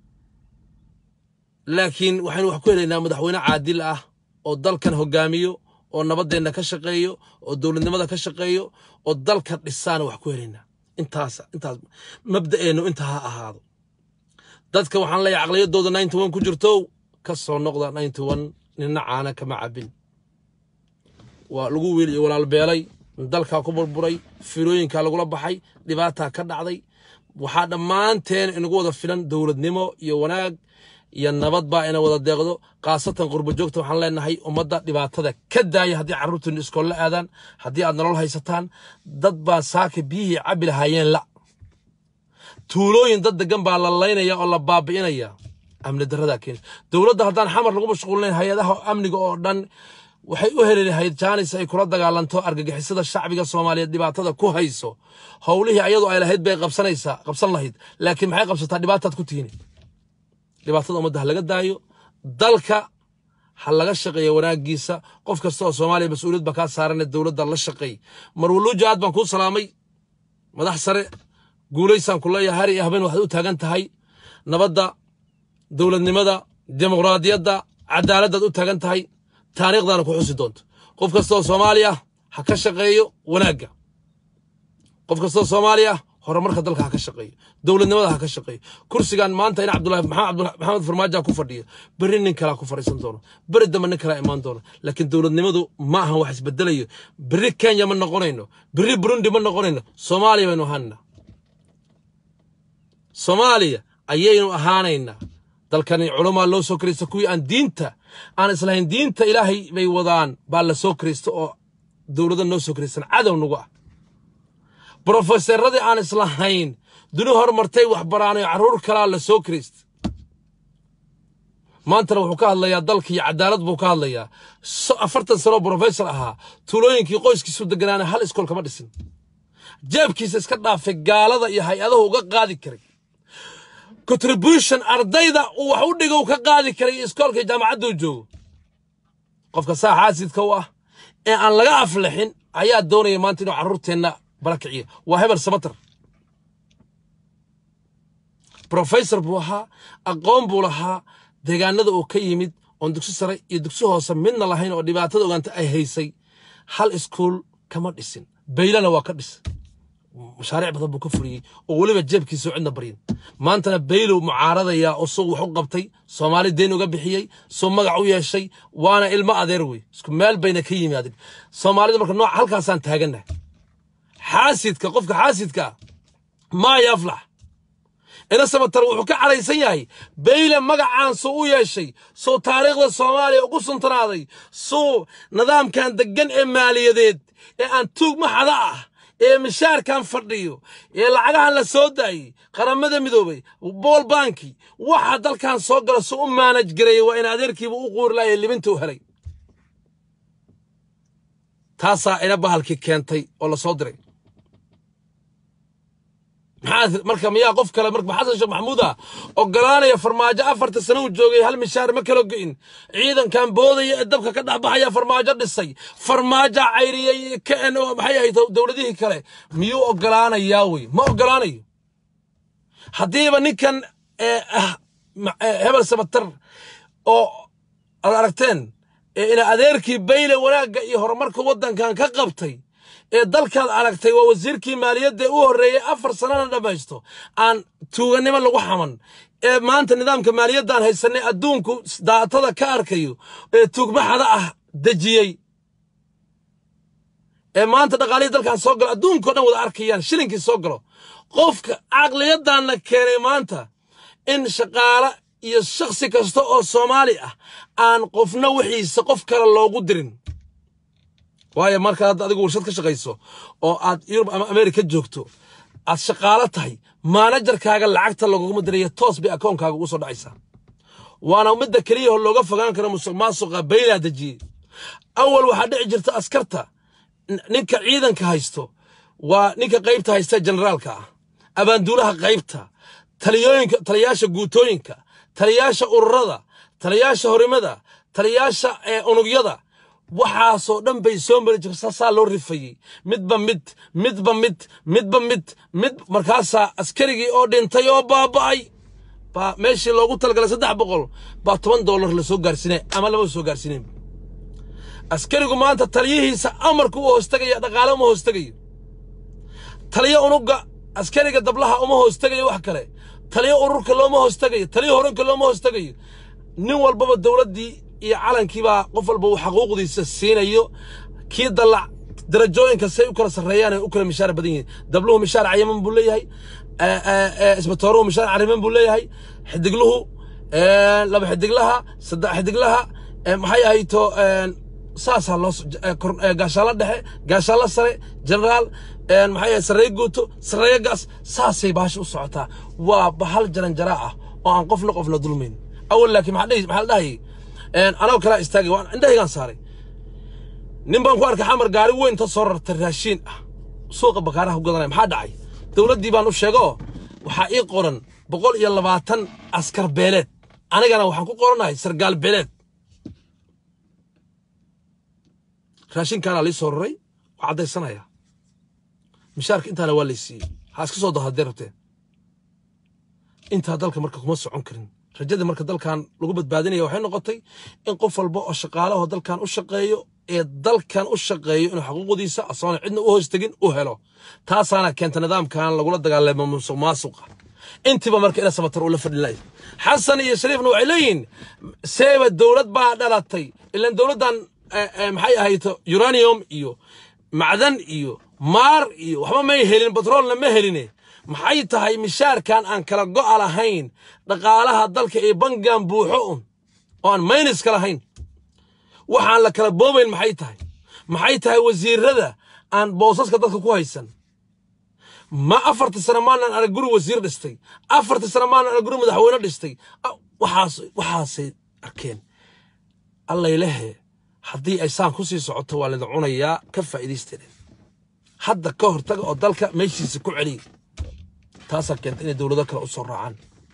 laakiin waxaynu wax ku helaynaa madaxweyne caadil ah oo dalkan hogaamiyo oo nabadeenna ka shaqeeyo oo dowladnimada ka shaqeeyo oo dalka dhisaana wax ku helaynaa intaas intaas mabda'eennu intaa ha ahaado dadka waxaan leeyahay caqliyadooda ninety one ku jirto ka soo noqda ninety one nina caana kama cabin waa lagu wiil iyo walaal beelay dalkaa ku burburay firooyinkaa lagula baxay dhibaataa ka dhacday waxaa dhammaanteen inagu wada filan dowladnimo iyo wanaag iyo nabad baa ina wada deeqdo khaasatan qurbo joogta waxaan leenahay ummadda dhibaatada ka daaya haddii carruurtiinu iskoolla aadaan haddii aad nolol haysataan dad baa saaka biyihii cabbi lahaayeen la tuulooyin dad degan baa la laynaya oo la baabi'inaya amni darradaa keeni dowladda haddaan xamar lagu mashquulinayn hay-adaha amniga oo dhan waxay u heli lahayd jaanis ay kula dagaalanto argagixisada shacbiga soomaaliyeed dhibaatada ku hayso howlihii ayadu ay lahayd bay qabsanaysaa qabsan lahayd laakiin maxay qabsataa dhibaataad ku tiini dhibaatada ummadda ha laga daayo dalka ha laga shaqeeya wanaagiisa qof kasta oo soomaaliya mas-uuliyad baa kaa saarane dowladda la shaqeey marwuluuja aad baan kuu salaamay madax sare guulaysaan ku leeyahay har iyo habeen waxaad u taagan tahay nabadda dowladnimada dimuqraadiyadda cadaaladdaad u taagan tahay taariikhdaana ku xusi doonto qof kastoo soomaaliya ha ka shaqeeyo wanaagga qof kastoo soomaaliya horumarka dalka ha ka shaqeeyo dowladnimada ha ka shaqeeyo kursigan maanta in cabdulahi maxamed farmaajo ku fadhiyo berri nin kalea ku fadhiisan doono beri dambe nin kalea imaan doono laakiin dowladnimadu ma ahan wax isbedelayo berri kenya ma noqonayno berri burundi ma noqonayno soomaaliya baynu ahaanayna soomaaliya ayaynu ahaanaynaa dalkani culamaa loo soo kiraysta kuwii aan diinta aan islahayn diinta ilaahay bay wadaan baa la soo kiraysta oo dowladda noo soo kiraystan cadow nagu ah brofesaradii aan islahayn duni hormartay waxbaraanay carruur kalaa la soo kiraysta maantana wuxuu ka hadlayaa dalka iyo cadaalad buu ka hadlayaa afartan sanoo brofesor ahaa tuulooyinkii qoyskiisu deganaana hal iskool kama dhisin jeebkiisa iska dhaafay gaalada iyo hay-adahu uga qaadi karay contribution ardayda uu wax u dhigo ka qaadi karay iskoolka jaamacadduu joogo qofka saa xaasidka u ah ee aan laga aflixin ayaa doonaya maanta inuu carruurteenna barakiciyo waa hebel samater brofesor buu ahaa aqoon buu lahaa deegaanada uu ka yimid oon dugsi sare iyo dugsi hoose midna lahayn oo dhibaatada ogaanta ay haysay hal iskuul kama dhisin baylana waa ka dhis mashaariic badan buu ka fuliyey oo weliba jeebkiisa cidna baryin maantana baylow mucaaradaya oo suu wax u qabtay soomaali deen uga bixiyey suu magac u yeeshay waana ilmo adeer wey isku meel bayna ka yimaadeen soomaalida marka nooc halkaasaan taagannahay xaasidka qofka xaasidka maa yaflax ina samatar wuxuu ka cadhaysan yahay bayle magacaan suu u yeeshay suu taariikhda soomaaliya ugu suntanaaday suu nidaamkan deggan ee maaliyadeed ee aan tuug maxada ah ee mishaarkan fadhiyo ee lacagahan la soo daayey qaramada midoobay bool banki waxa dalkan soo gala suu u maanaj gareeyey waa in adeerkiiba u quuri lahaye libinta u helay taasaa ina bahalkii keentay oo la soo diray maxaa marka miyaa qof kale marka xasan sheekh maxamuud ah ogolaanaya farmaajo afarta sano uu joogay hal mishaar ma kala go'in ciidankan boodaya ee dabka ka dhex baxaya farmaajo dhisay farmaajo cayriyey kn maxay ahayd dowladihii kale miyuu ogolaanayaa wey ma ogolaanayo haddiiba ninkan hebel sabatar oo ad aragteen ina adeerkii bayle wanaagga iyo horumarka waddankan ka qabtay ee dalkaad aragtay waa wasiirkii maaliyadda u horreeyey afar sanana dhammaysto aan tuuganimo lagu xaman ee maanta nidaamka maaliyaddaan haysanay adduunku daatada ka arkayo ee tuugmaxada ah dejiyey ee maanta dhaqaalihii dalkan soo galo adduunkao dhan wada arkayaan shilinkii soo galo qofka caqliyaddaanna keenay maanta in shaqaale iyo shakhsi kasta oo soomaali ah aan qofna wixiisa qof kale loogu dirin waayo marka hadda adigu warshad ka shaqayso oo aad yurub ama amerika joogto aad shaqaalo tahay maanajarkaaga lacagta laguguma diraya toos bay akoonkaaga ugu soo dhacaysaa waana midda keliya oo looga fogaan karo musuq maasuqa baylaa dejiyey awal waxaa dhici jirta askarta ninka ciidanka haysto waa ninka qaybta haysta generaalka ah abaanduulaha qaybta taliyooyinka taliyaasha guutooyinka taliyaasha ururada taliyaasha horimada taliyaasha unugyada waxaasoo dhan bay soo mari jirta saasaa loo rifayey midba mid midba mid midba mid mid markaasaa askarigii oo dhintay oo baaba'ay baa meeshii loogu talagalay saddex boqol baa toban dollar la soo gaarsiinay ama lama soo gaarsiinayn askarigu maanta taliyihiisa amarku u hoostagaya dhaqaale uma hoostagayo taliyo unugga askariga dablaha uma hoostagayo wax kale taliyo ururka looma hoostagayo taliyo horanka looma hoostagayo nin walbaba dowladdii iyo calankiibaa qof walba uu xaquuqdiisa siinayo kii dalac darajooyinka say u kala sarreeyaan ay u kala mishaar badan yihiin dabluhu mishaar cayaman buu leeyahay isbatooruhu mishaar cariman buu leeyahay xidigluhu laba xidiglaha saddex xidiglaha maxay ahayto saasaa loo gaashaalo dhexe gaashaalo sare generaal maxay ahay sarreeye guuto sarreeye gaas saasay baasha u socotaa waa bahal jaranjaraa ah oo aan qofna qofna dulmayn awal laakiin maxaa la dhahayay anoo kalaa istaagay waan indhahaygaan saaray nin baan ku arkay xamar gaari weyn ta soo rartay raashiin ah suuqa bakaaraha ku gadanaya maxaa dhacay dowladdii baan u sheegoo waxaa ii qoran boqol iyo labaatan askar beeleed anigana waxaan ku qoranahay sargaal beeleed raashinkaanaa lii soo raray waa caddaysanaya mishaarka intaana waa lay siiyey ha iska soo daho haddee rabteen intaa dalka marka kuma socon karin rajada marka dalkan lagu badbaadinaya waxay noqotay in qof walba oo shaqaalaho dalkan u shaqeeyo ee dalkan u shaqeeyo inuu xaquuqdiisa asoona cidna u hoostegin u helo taasaana keenta nidaamkan lagula dagaalamo musuq maasuqa intiiba marka ina samatar ula fadhinay xasan iyo shariifna waxay leeyihiin seeba dowlad baa dhalatay ilan dowladdan maxay ahayto uranium iyo macdan iyo maar iyo waxba may helin batroolna ma heline maxay tahay mishaarkan aan kala go'a lahayn dhaqaalaha dalka ee bangan buuxo un oo aan mayniska lahayn waxaan la kala boobayn maxay tahay maxay tahay wasiirada aan boosaska dadka ku haysan ma afartii sano maanan arag guri wasiir dhistay afartii sano maanan arag guri madaxweyne dhistay waxaas waxaasay arkeen allaylehe haddii ay saan ku sii socoto waa laydin cunayaa ka faa'iidaysteedeen hadda ka hortaga oo dalka meeshiisa ku celiya taasaa keenta inay dowlado kale u soo raacaan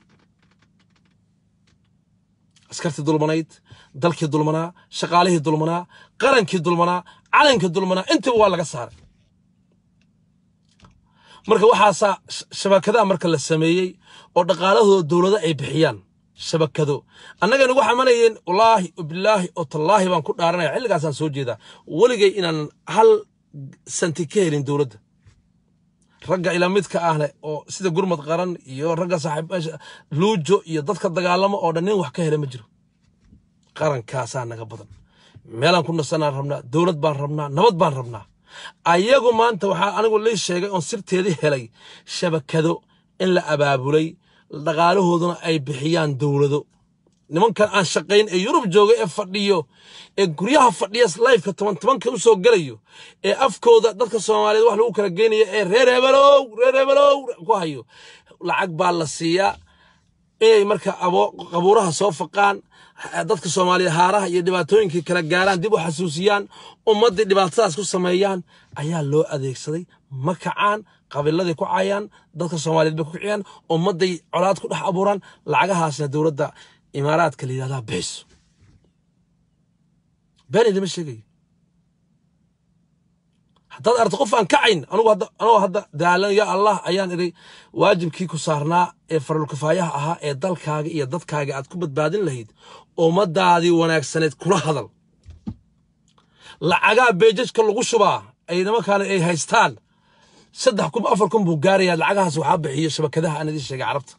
askartii dulmanayd dalkii dulmanaa shaqaalihii dulmanaa qarankii dulmanaa calankii dulmanaa intiba waa laga saaray marka waxaasaa shabakadaha marka la sameeyey oo dhaqaalahooda dowlado ay bixiyaan shabakado annaga nagu xamanayeen wallaahi bilaahi oo tallaahi baan ku dhaaranaya xilligaasaan soo jeedaa weligay inaan hal santi ka helin dowladda ragga ila midka ah leh oo sida gurmad qaran iyo ragga saaxiib luujo iyo dadka dagaalamo oo dhan nin wax ka hela ma jiro qarankaasaa naga badan meelaan ku nasanaan rabnaa dowlad baan rabnaa nabad baan rabnaa ayagu maanta waxaa anigu lii sheegay oon sirteedii helay shabakado in la abaabulay dhaqaalahooduna ay bixiyaan dowlado nimankan aan shaqayn ee yurub jooga ee fadhiyo ee guryaha fadhiya lifeka toban tobanka u soo gelayo ee afkooda dadka soomaaliyeed wax lagu kala geynayo ee reer hebelow reer hebelow ku hayo lacag baa la siiyaa inay marka qabuuraha soo faqaan dadka soomaaliyeed haaraha iyo dhibaatooyinkii kala gaaraan dib u xasuusiyaan ummaddii dhibaatadaas ku sameeyaan ayaa loo adeegsaday ma kacaan qabiiladay ku caayaan dadka soomaaliyeed bay ku kiciyaan ummadday colaad ku dhex abuuraan lacagahaasna dowladda imaaraadka la yidhahdaa bixiso been idima sheegayo haddaad aragto qof aan kacayn anugu hadda anugoo hadda daalan ya allah ayaan idhi waajibkii ku saarnaa ee faralkifaayaha ahaa ee dalkaaga iyo dadkaaga aad ku badbaadin lahayd ummadaadii wanaagsaneed kula hadal lacagaa beejajka lagu shubaa ay nimankaana ay haystaan saddex kun afar kun buu gaarayaa lacagahaas waxaa bixiyo shabakadaha aan idiin sheegay carabta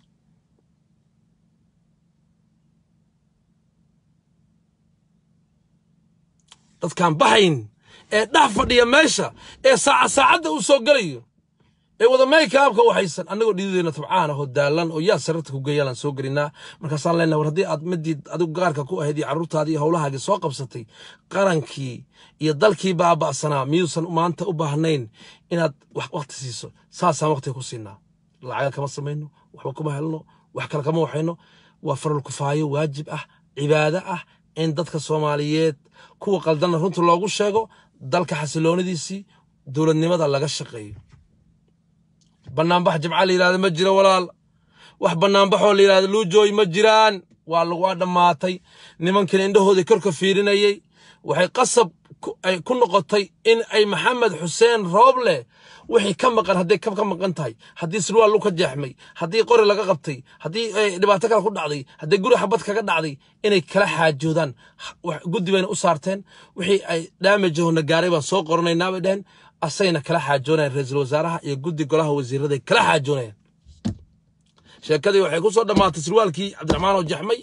dadkaan baxayn ee dhex fadhiya meesha ee saaca saacadda u soo gelayo ee wada maykaabka waxaysan annagoo dhidideena tabcaan ahoo daalan oo yaa sararta ku geeyaalaan soo gelinaa markaasaan leenahay war haddii aad midii adigu gaarka ku ahayd iyo carruurtaadii iyo howlahaagii soo qabsatay qarankii iyo dalkii baaba'sanaa miyuusan maanta u baahnayn inaad wax waqti siiso saasaan waqtiga ku siinaa lacaga kama samayno waxba kuma helno wax kale kama waxayno waa faral kufaayo waajib ah cibaado ah in dadka soomaaliyeed kuwa qaldanna runta loogu sheego dalka xasiloonidiisii dowladnimada laga shaqeeyo banaanbax jimca la yidhahda ma jiro walaal wax banaanbaxoo la yidhahda luujooy ma jiraan waa lagua dhammaatay nimankan indhahoodii korka fiirinayey waxay qasab ay ku noqotay in ay maxamed xuseen rooble wixii ka maqan hadday ka maqan tahay haddii surwaal lu ka jeexmay haddii qori laga qabtay haddii dhibaato kale ku dhacday haddii guri xabad kaga dhacday inay kala xaajoodaan guddi bayna u saarteen wixii ay daamajahona gaaray baan soo qoranaynaa bay dheheen asayna kala xaajoonayaan ra-iisul wasaaraha iyo guddi golaha wasiiraday kala xaajoonayaan sheekadii waxay ku soo dhammaatay surwaalkii cabdiraxmaan oo jeexmay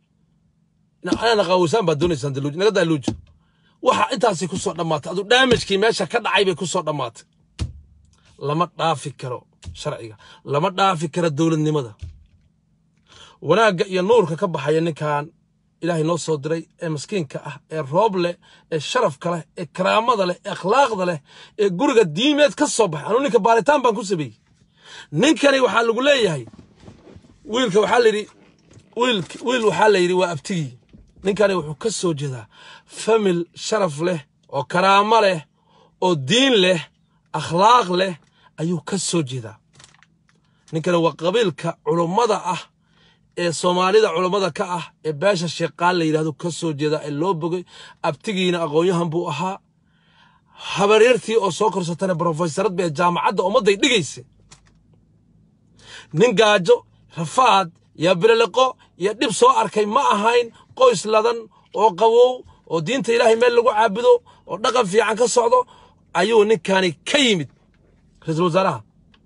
anana qaawisaan baad doonaysaan daluuj naga daa luujo waxa intaasay ku soo dhammaatay adu daamajkii meesha ka dhacay bay ku soo dhammaatay lama dhaafi karo sharciga lama dhaafi karo dowladnimada wanaagga iyo nuurka ka baxaya ninkan ilaahay noo soo diray ee maskiinka ah ee roob leh ee sharafka leh ee karaamada leh ee akhlaaqda leh ee guriga diimeed ka soo baxay anuu ninka baaritaan baan ku sameeyey ninkani waxaa lagu leeyahay wiilka waxaa layidhi wiil wiil waxaa la yidhi waa abtigii ninkani wuxuu ka soo jeedaa famil sharaf leh oo karaamo leh oo diin leh akhlaaq leh ayuu ka soo jeedaa ninkani waa qabiilka culummada ah ee soomaalida culummada ka ah ee beesha sheeqaan la yidhahdo ka soo jeedaa ee loo bogay abtigiina aqoon-yahan buu ahaa habaryartii oo soo korsatana brofeysarad bee jaamacadda ummadday dhigaysa nin gaajo rafaad iyo bililiqo iyo dhib soo arkay ma ahayn qoys ladan oo qawow oo diinta ilaahay meel lagu caabudo oo dhaqan fiican ka socdo ayuu ninkani ka yimid ra-iisul wasaaraha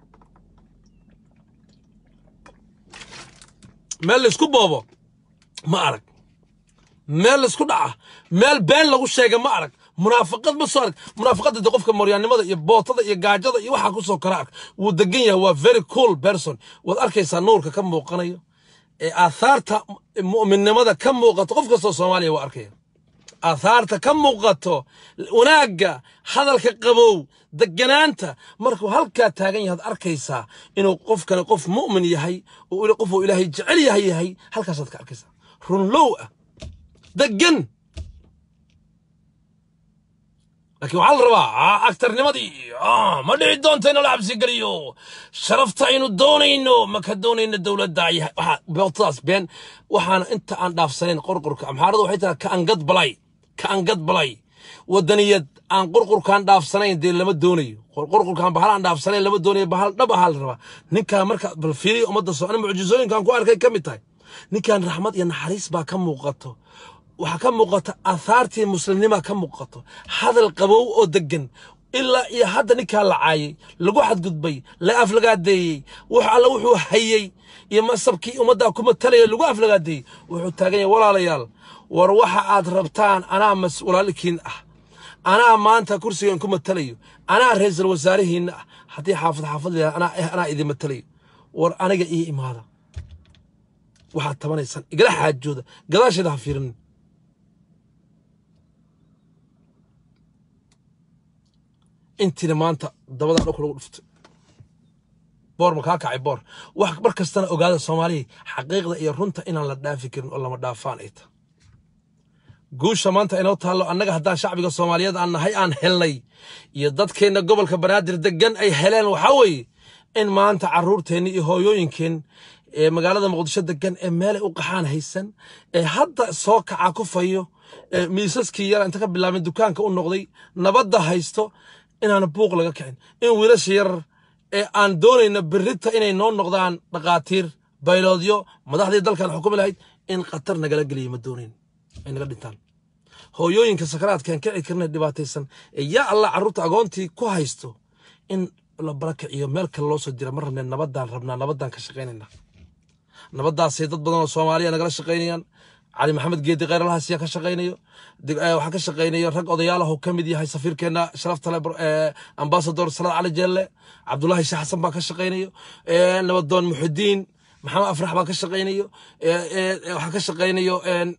meel laysku boobo ma arag meel laysku dhaca meel been lagu sheega ma arag munaafaqad ma soo arag munaafaqadda de qofka moryaannimada iyo bootada iyo gaajada iyo waxaa ku soo kora arg wuu degan yahay waa very cool person waad arkaysaa nuurka ka muuqanayo ee aathaarta mu'minnimada ka muuqato qof kastoo soomaaliya waa arkaya aathaarta ka muuqato wanaagga hadalka qabow deganaanta markuu halkaa taagan yahaad arkaysaa inuu qofkani qof mu'min yahay oo qof uu ilaahay jecel yahay yahay halkaasaad ka arkaysaa runlow ah degan laakiin waxaa la rabaa agtarnimadii ma dhici doonta in la xabsi geliyo sharafta aynu doonayno ma ka doonayno dowladda bootadaas been waxaana inta aan dhaafsanayn qorqorka amxaaradu waxay tahay ka angad balay ka angad balay wadaniyad aan qurqurkaan dhaafsanayn dee lama doonayo qurqurkaan bahal aan dhaafsanayn lama doonayo bahal dhab ahaa la rabaa ninkaa marka bal fiiriya ummadda soo ani mucjisooyinkaan ku arkay ka mid tahay ninkan raxmad iyo naxariis baa ka muuqato waxaa ka muuqata aahaartii muslimnima ka muuqato hadal qabow oo degan ilaa iyo hadda ninkaa la caayay lagu xadgudbay la aflagaadeeyey wax alla wuxuu hayey iyo masabkii ummaddaa ku matalaya lagu aflagaadeeyey wuxuu taagan yahay walaalayaal war waxa aad rabtaan anaa mas walaalkiin ah anaa maanta kursigan ku matalayo anaa ra-iisul wasaarihiinna ah haddii xaafad xaafad leeyahay anaa eh anaa idin matalayo war aniga ii imaada waxaad tabanaysaan igala xaajooda gadaasheeda ha fiirinin intiina maanta dabadaa dhulka lagu dhuftay boor ma kaa kacay boor wax mar kastana ogaada soomaaliya xaqiiqda iyo runta inaan la dhaafi karin oo lama dhaafaan ay tahay guusha maanta inoo taallo annaga haddaan shacbiga soomaaliyeed aan nahay aan helnay iyo dadkeenna gobolka banaadir degan ay heleen waxaa weeye in maanta carruurteenni iyo hooyooyinkeen ee magaalada muqdisho degan ee meelay u qaxaan haysan ee hadda soo kaca ku fayo ee miisaskii yara inta ka bilaabeen dukaanka u noqday nabadda haysto inaan buuq laga kicin in wiilasha yarar ee aan doonayna berrita inay noo noqdaan dhaqaatiir bayloodyo madaxdii dalkan xukumi lahayd in khatar nagala geliya ma doonayn ay naga dhintaan hooyooyinka sakaraadkaan kici karna dhibaataysan ee yaa allah carruurta agoontii ku haysto in la barakiciyo meel kale loo soo dira ma rabneen nabaddaan rabnaa nabaddaan ka shaqaynaynaa nabaddaasay dad badan oo soomaaliya nagala shaqaynayaan cali maxamed geedi kheyralahaas yaa ka shaqaynayo waxaa ka shaqaynayo rag odayaalahu ka mid yahay safiirkeenna sharaftale ambasador salaad cali jeelle cabdulaahi sheekh xasan baa ka shaqaynayo nabadoon muxudiin maxamed afrax baa ka shaqaynayo waxaa ka shaqaynayo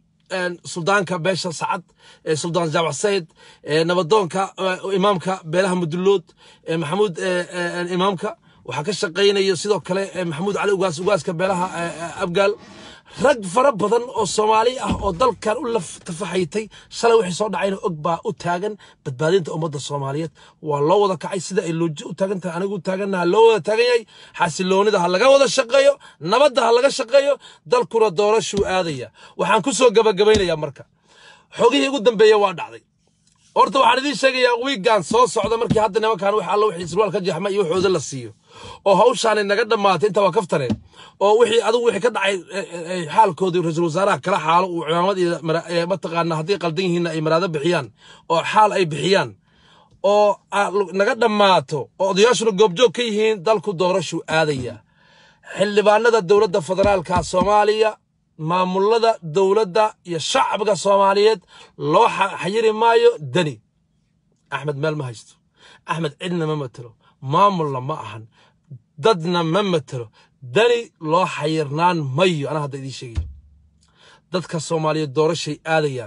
suldaanka beesha sacad suldaan jaamac sayid nabadoonka imaamka beelaha mudullood maxamuud imaamka waxaa ka shaqaynayo sidoo kale maxamuud cali ugaas ugaaska beelaha abgaal rag fara badan oo soomaali ah oo dalkan u laftafaxaytay shalay wixii soo dhacayna og baa u taagan badbaadinta ummadda soomaaliyeed waa loo wada kacay sida ay looji u taagan tahay anigu taagannaha loo wada taagan yahay xasiloonida ha laga wada shaqeeyo nabadda ha laga shaqeeyo dalkuna doorashuu aadaya waxaan ku soo gabagabaynayaa marka xogihii ugu dambeeya waa dhacday horta waxaan idiin sheegayaa wiiggan soo socda markii hadda nimankan wax alla wixii sirwaal ka jeexma iyo waxooda la siiyo oo hawshaani naga dhammaatay inta waa kaftare oo wixii adigu wixii ka dhacay xaalkoodii ra-iisul wasaaraha kala xaalo uu cimaamad iyo mataqaana haddii qaldan yihiinna ay maraado bixiyaan oo xaal ay bixiyaan oo naga dhammaato oo odayaashuna goobjoog ka yihiin dalku doorashuu aadaya xildhibaanada dowladda federaalka soomaaliya maamulada dowladda iyo shacbiga soomaaliyeed loo xayiri maayo deni axmed meel ma haysto axmed cidna ma matelo maamulna ma ahan dadna ma matelo dani loo xayirnaan mayo anaa hadda idiin sheegayo dadka soomaaliyeed doorashay aadayaan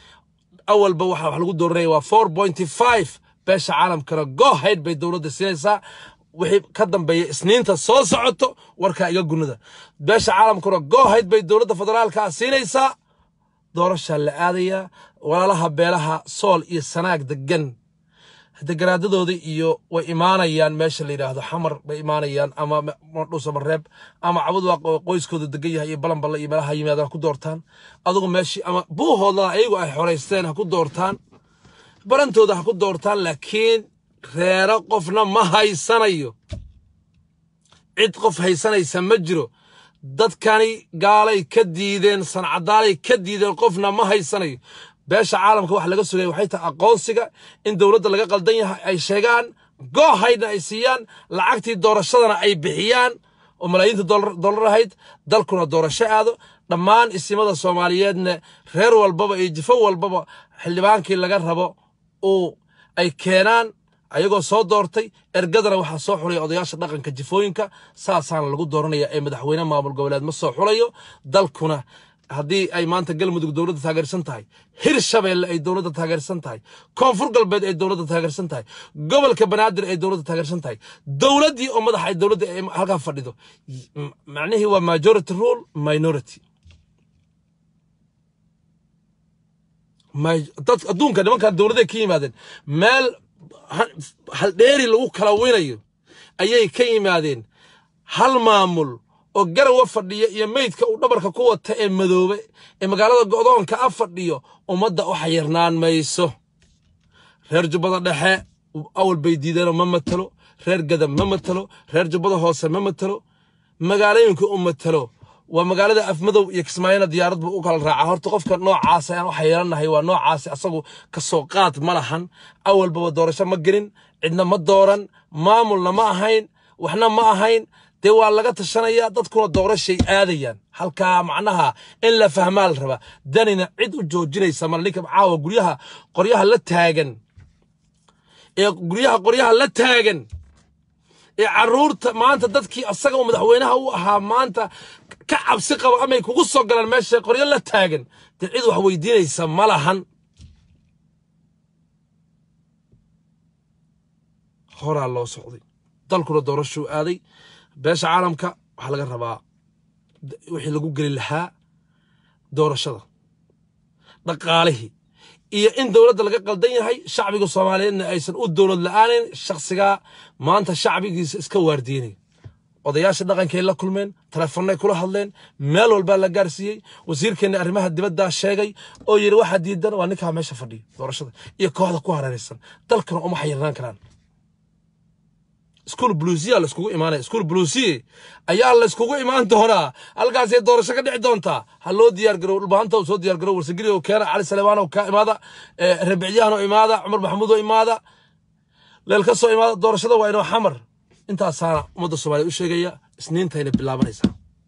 awalba waxa wax lagu dooranaya waa four pointy five beesha caalamkana gohayd bay dowladda siinaysaa wixii ka dambeeya isniinta soo socoto warkaa iga gunada beesha caalamkuna gohayd bay dowladda federaalka siinaysaa doorashaa la aadayaa walaalaha beelaha sool iyo sanaag degan degaraadadooda iyo way imaanayaan meesha la yidhaahdo xamar bay imaanayaan ama dhuusamareeb ama cabud waa qoyskooda degan yahay iyo balanballe iyo meelaha yimaadaan ha ku doortaan adugu meeshii ama buuhoodana ayagu ay xoraysteen ha ku doortaan barantooda ha ku doortaan laakiin reero qofna ma haysanayo cid qof haysanaysa ma jiro dadkani gaalay ka diideen sancadaalay ka diideen qofna ma haysanayo beesha caalamka wax laga sugaya waxay tahay aqoonsiga in dowladda laga qaldan yahay ay sheegaan goohaydna ay siiyaan lacagtii doorashadana ay bixiyaan oo malaayiinta dollar ahayd dalkuna doorasho aado dhammaan isimada soomaaliyeedna reer walbaba iyo jifo walbaba xildhibaankii laga rabo uu ay keenaan ayagoo soo doortay ergadana waxaa soo xulaya odayaasha dhaqanka jifooyinka saasaana lagu dooranaya ee madaxweyne maamul goboleed ma soo xulayo dalkuna haddii ay maanta galmudug dowladda taageersan tahay hirshabeelle ay dowladda taageersan tahay koonfur galbeed ay dowladda taageersan tahay gobolka banaadir ay dowladda taageersan tahay dowladdii oo madaxa ay dowladda halkaa fadhido macnihii waa majority rule minority adduunka nimankan dowladday ka yimaadeen meel haldheeri lagu kala winayo ayay ka yimaadeen hal maamul oo garawa fadhiya iyo meydka uu dhabarka ku wata ee madoobe ee magaalada go'doonka a fadhiyo ummadda u xayirnaan mayso reer jubbada dhexe awal bay diideenoo ma matalo reer gadab ma matalo reer jubbada hoose ma matalo magaalooyinka u matalo waa magaalada afmadow iyo kismaayona diyaarad buu u kala raacaa horta qofka noocaas ayaan waxa yeelanahay waa noocaasi asagu kasoo qaad ma lahan awalbaba doorasho ma gelin cidna ma dooran maamulna ma ahayn waxna ma ahayn dee waa laga tashanaya dadkuna doorashay aadayaan halkaa macnaha in la fahmaa la rabaa danina cid u joojinaysa male ninka caawa guryaha qoryaha la taagan ee guryaha qoryaha la taagan ee caruurta maanta dadkii asaga uu madaxweynaha u ahaa maanta ka cabsi qaba amay kugu soo galaan meesha qoryo la taagan dee cid wax weydiinaysa ma lahan horaa loo socday dalkuna doorashuu aaday beesha caalamka waxaa laga rabaa wixii lagu geli lahaa doorashada dhaqaalihii iyo in dowladda laga qaldan yahay shacbiga soomaaliyeedna aysan u dowlad la'aanin shakhsigaa maanta shacbigiisa iska waardiinay odayaasha dhaqankay la kulmeen telefoonnay kula hadleen meel walbaa la gaarsiiyey wasiirkeenna arrimaha dibaddaa sheegay oo yidhi waxaa diidan waa ninkaa meesha fadhiya doorashada iyo kooxda ku hareeraysan dalkana uma xayirnaan karaan iskuul buluusiya layskugu imaanaya iskuul buluusiye ayaa layskugu imaan doonaa halkaasay doorasho ka dhici doontaa ha loo diyaar garow dhulbaanta uu soo diyaar garow warsagiri oo keena cali salebaan oo ka imaada rabicyahan oo imaada cumar maxamuud oo imaada leel ka soo imaada doorashada waa inoo xamar intaasaana ummadda soomaaliya u sheegaya isniintayna bilaabanaysaa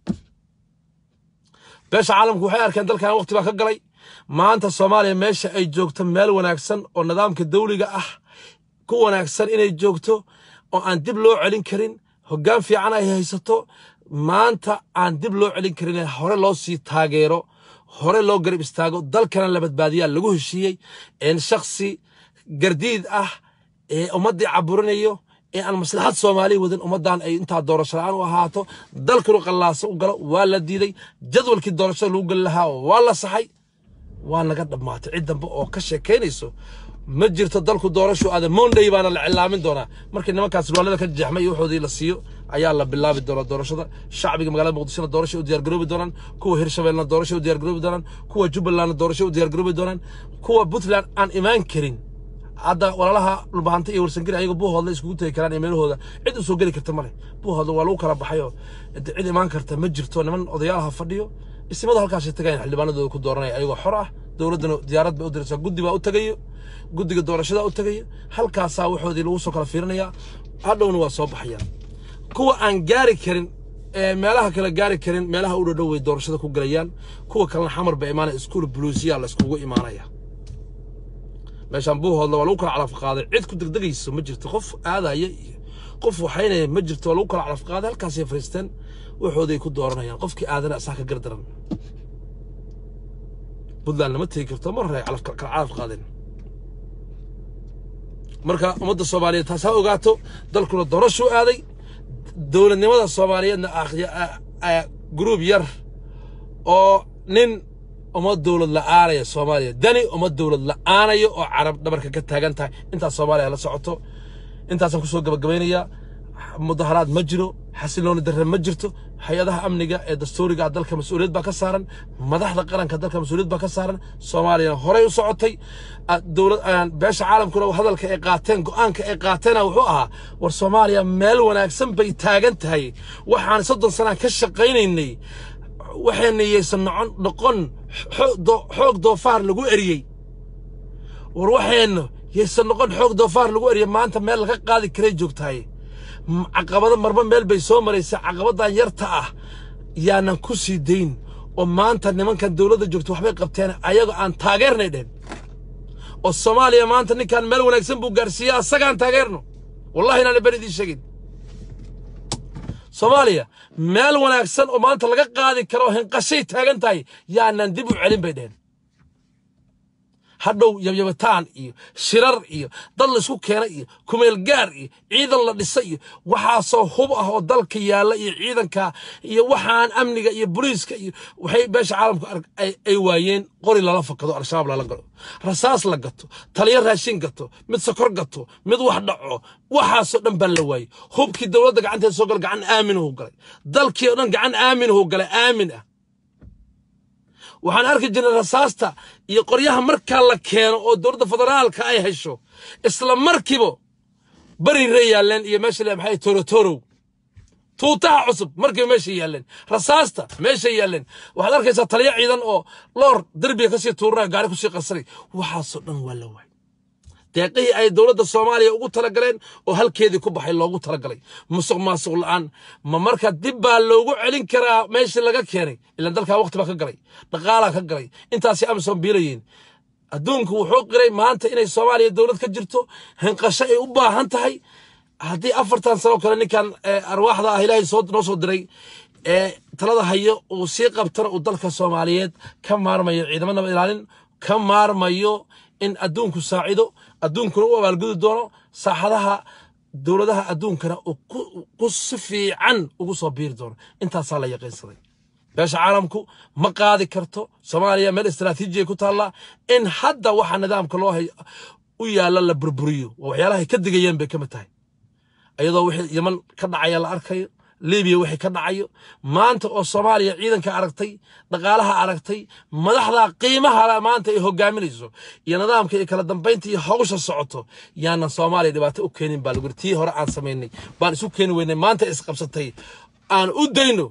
beesha caalamku waxay arkeen dalkan waqti baa ka galay maanta soomaaliya meesha ay joogto meel wanaagsan oo nidaamka dawliga ah ku wanaagsan inay joogto oo aan dib loo celin karin hoggaan fiican ay haysato maanta aan dib loo celin karin hore loo sii taageero hore loo garab istaago dalkana la badbaadiyaa lagu heshiiyey in shaksi gardiid ah ee ummaddii caburinayo ee aan maslaxad soomaaliya wadin ummaddan ay intaa doorasho la-aan u ahaato dalkanu qallaaso u galo waa la diiday jadwalkii doorashada lagu geli lahaa waa la saxay waa naga dhammaatay cid dambe oo ka sheekaynayso ma jirto dalku doorashu aada monday baana la cilaamin doonaa markii nimankaas ruwaalada ka jeexmay iyo waxoodii la siiyo ayaa la bilaabi doonaa doorashada shacbiga magaalada muqdishona doorasho u diyaargaroobi doonaan kuwa hirshabeellena doorasho u diyaargaroobi doonaan kuwa jubbalandna doorasho u diyaargaroobi doonaan kuwa puntland aan imaan karin hadda walaalaha dhulbahanta iyo warsangiri ayaga buuhoodla iskugu tegi karaan iyo meelahooda cid u soo geli karta male buuhoodla waa lagu kala baxayoo cid imaan karta ma jirto niman odayaalaha fadhiyo isimadu halkaasay tagayaan xildhibaanadooda ku dooranaya ayagoo xor ah dowladdana diyaarad bay u diraysaa guddi baa u tagayo guddiga doorashada u tagayo halkaasaa waxoodii lagu soo kala fiirinayaa hadhowna waa soo baxayaan kuwa aan gaari karin ee meelaha kale gaari karin meelaha u dhadhow way doorashada ku galayaan kuwa kalena xamar ba imaanaya iskuul buluusiya la iskugu imaanaya meeshaan buuhoodla waa lagu kala calaf qaaday cid ku degdegayso ma jirto qof aadaya iyo qof waxaynaya ma jirto waa lagu kala calaf qaaday halkaasay fariisteen waxooday ku dooranayaan qofkii aadana asaa ka gardaran puntland lama tegi karto mar hore ay kala calaf qaadeen marka ummadda soomaaliyeed taas ha ogaato dalkuna doorashuu aaday dowladnimada soomaaliyeedna gruub yar oo nin uma dowlad la'aanaya soomaaliya dani uma dowlad la'aanayo oo carab dhabarka ka taagan tahay intaas soomaaliya la socoto intaasaan kusoo gabagabaynayaa mudaharaad ma jiro xasilooni darre ma jirto hay-adaha amniga ee dastuuriga dalka mas-uuliyad baa ka saaran madaxda qaranka dalka mas-uuliyad baa ka saaran soomaaliyana horey u socotay dowlad beesha caalamkuna hadalka ay qaateen go'aanka ay qaateena wuxuu ahaa war soomaaliya meel wanaagsan bay taagan tahay waxaan soddon sanaan ka shaqaynaynay waxayna yaysan noqon noqon xoog doofaar lagu eriyey war waxayna yaysan noqon xoog doofaar lagu eriyey maanta meel laga qaadi karay joogtahay caqabado marba meel bay soo maraysa caqabadan yarta ah yaanan ku sii dayn oo maanta nimankan dowladda joogta waxbay qabteen ayagoo aan taageernay dhehen oo soomaaliya maanta ninkan meel wanaagsan buu gaarsiiya asagaan taageerno wallahi inaan ber idiin sheegin soomaaliya meel wanaagsan oo maanta laga qaadi karo hinqashay taagan tahay yaanan dib u celin bay dhehen hadhow yabyabitaan iyo shirar iyo dad laysku keena iyo kumeel gaar iyo ciidan la dhisa iyo waxaasoo hub ah oo dalka yaalla iyo ciidanka iyo waxaan amniga iyo boliiska iyo waxay beesha caalamku ay waayeen qori lala fakado al-shabaab lala galo rasaas la gato taliyo raashin gato mid sokor gato mid wax dhaco waxaasoo dhan baan la waayey hubkii dowladda gacanteeda soo gala gacan aaminahu galay dalkii oo dhan gacan aaminahu galay aamin ah waxaan arki jirnay rasaasta iyo qoryaha markaa la keeno oo dowladda federaalka ay hesho isla markiiba bari ree yaalleen iyo meesha le maxay torotorow tuutaha cusub markay meesha yaalleen rasaasta meesha yaalleen waxaad arkaysaa taliyo ciidan oo loor derbiga kasii tuuranaya gaari kusii qarsanay waxaasoo dhan waa la waay deeqihii ay dowladda soomaaliya ugu talagaleen oo halkeedii ku baxay loogu talagalay musuq maasuq la'aan ma marka dib baa loogu celin karaa meeshii laga keenay ilaan dalkaa waqti baa ka galay dhaqaalaa ka galay intaasi amison biilayeen adduunku wuxuu qiray maanta inay soomaaliya dowlad ka jirto hinqasho ay u baahan tahay haddii afartan sano kale ninkan arwaaxda ah ilaahay soo noo soo diray ee talada hayo uu sii qabtana uu dalka soomaaliyeed ka maarmayo ciidamo nabad ilaalin ka maarmayo in adduunku saacido adduunkuna u abaalgudi doono saaxadaha dowladaha adduunkana uu ku si fiican ugu soo biiri doono intaasaa la yaqiinsaday beesha caalamku ma qaadi karto soomaaliya meel istaraatiijiya ku taallaa in hadda waxa nidaamka loo hay u yaalla la burburiyo waa waxyaalahay ka digayeen bay ka mid tahay iyadoo wixii yaman ka dhacaya la arkayo libiya wixii ka dhacayo maanta oo soomaaliya ciidanka aragtay dhaqaalaha aragtay madaxda qiimaha maanta ay hogaaminayso iyo nidaamka iyo kala dambaynta iyo hawsha socoto yaanan soomaaliya dhibaato u keenin baa lagu tii hore aan samaynay baan isu keeni weynay maanta isqabsatay aan u dayno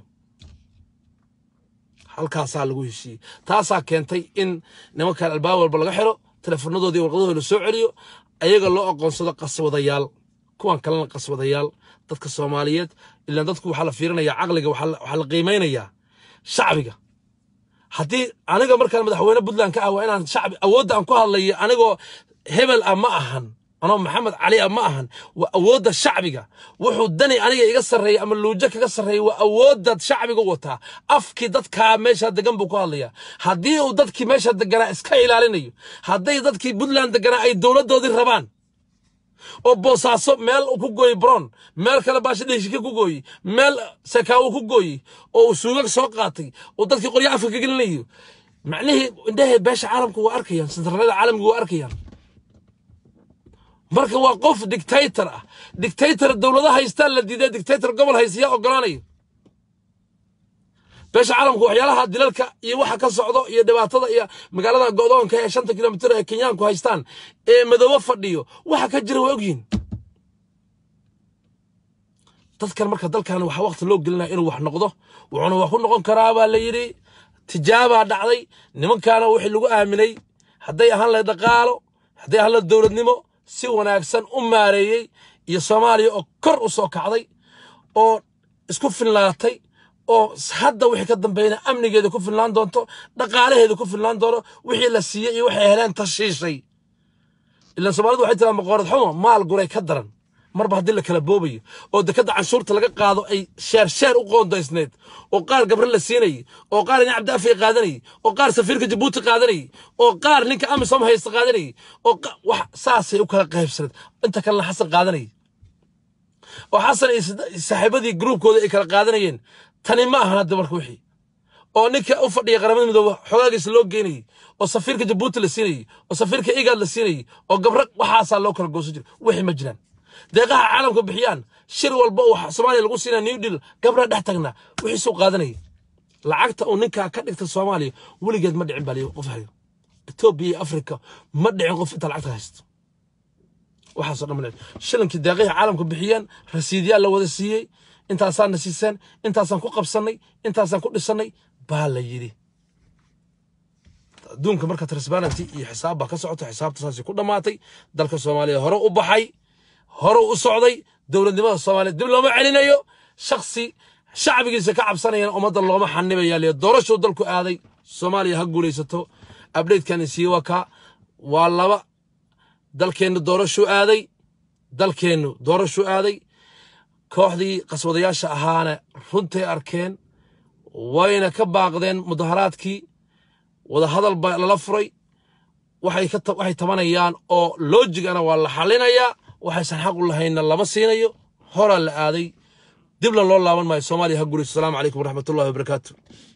halkaasaa lagu heshiiyey taasaa keentay in nimankan albaab walba laga xiro teleefanadoodii warqadahooda la soo celiyo ayaga loo aqoonsado qaswadayaal kuwan kalena qaswadayaal dadka soomaaliyeed ilaan dadku waxaa la fiirinayaa caqliga waxaa la qiimaynayaa shacbiga haddii aniga markaan madaxweyne puntland ka ah waa inaan shacbi awoodda aan ku hadlayo anigoo hebel ah ma ahan anoo maxamed cali ah ma ahan waa awoodda shacbiga wuxuu dani aniga iga sarreeya ama luujo kaga sarreeya waa awoodda shacbiga wataa afkii dadkaa meesha degan buu ku hadlayaa haddii uu dadkii meesha deganaa iska ilaalinayo hadday dadkii puntland deganaa ay dowladdoodii rabaan oo boosaaso meel ku gooyi bron meel kale baasha dhehishike ku gooyi meel sakaawo ku gooyi oo uu suugag soo qaatay oo dadkii qoryo afka ka gelinayo macnihii indhahee beesha caalamku waa arkayaan sentralada caalamku waa arkayaan marka waa qof dictator ah dictator dowlada haystaan la diiday dictator gobol haysiyaa ogolaanayo beesha caalamku waxyaalaha dilalka iyo waxa ka socdo iyo dhibaatada iyo magaalada go'doonka ee shanta kilomitir ee kenyaanku haystaan ee madoobo fadhiyo waxa ka jira waa ogyihin dadkan marka dalkan waxaa waqti loo gelinaya inuu wax noqdo wuxuuna wax ku noqon karaa baa la yidhi tijaabaa dhacday nimankaana wixii lagu aaminay hadday ahaan lahayd dhaqaalo hadday ahaan lahayd dowladnimo si wanaagsan u maareeyey iyo soomaaliya oo kor u soo kacday oo isku finlaatay oo hadda wixii ka dambeeyana amnigeeda ku filnaan doonto dhaqaalaheeda ku filnaan doono wixii la siiyey iyo waxay heleen tashiishay ilaan soomaalidu waxay tiraa maqoorad xumo maal guray ka daran marba haddii la kala boobayo oo dekadda canshuurta laga qaado ay sheer sheer u qoondaysneed oo qaar gabre la siinayay oo qaar ina cabdiafiya qaadanayay oo qaar safiirka jabuuti qaadanayay oo qaar ninka amisom haysta qaadanayay oo wax saasay u kala qaybsaneed inta kalena xasan qaadanayay oo xasan iyo saaxiibadii gruubkooda ay kala qaadanayeen tani ma ahan hadda marka wixii oo ninka u fadhiya qaramada midoobe xogaagiisa loo geynayay oo safiirka jabuuti la siinayay oo safiirka igaad la siinayay oo gabre waxaasaa loo kala goosan jira wixii ma jiraan deeqaha caalamka bixiyaan shir walba uu soomaaliya lagu siinaya new deal gabra dhex tagnaa wixiisuu qaadanayay lacagta uu ninkaa ka dhigta soomaaliya weligeed ma dhicin baa liyi qof hayo etoobiya iyo afrika ma dhicin qof inta lacagta haysto waxaasoo dhan ma dhicin shilinkii deeqihii caalamka bixiyaan rasiidyaal la wada siiyey intaasaan na siiseen intaasaan ku qabsannay intaasaan ku dhisannay baa la yidhi adduunka marka transparency iyo xisaab baa ka socota xisaabta saasay ku dhammaatay dalka soomaaliya hore u baxay hore u socday dowladnimada soomaaliya dib looma celinayo shaksi shacbigiisa ka cabsanayana ummadda looma xanibaya liya doorashuu dalku aaday soomaaliya ha guulaysato abdhatekan isiiye waa kaa waa laba dalkeennu doorashuu aaday dalkeennu doorashuu aaday kooxdii qaswadayaasha ahaana runtay arkeen wayna ka baaqdeen mudaharaadkii wadahadal baa lala furay waxay tabanayaan oo loojigana waa la xalinayaa waxaysan xaq u lahaynna lama siinayo horaa la aaday dibna loo laaban maayo soomaaliya ha guurayso asalaamu calaykum waraxmatullahi wabarakaatu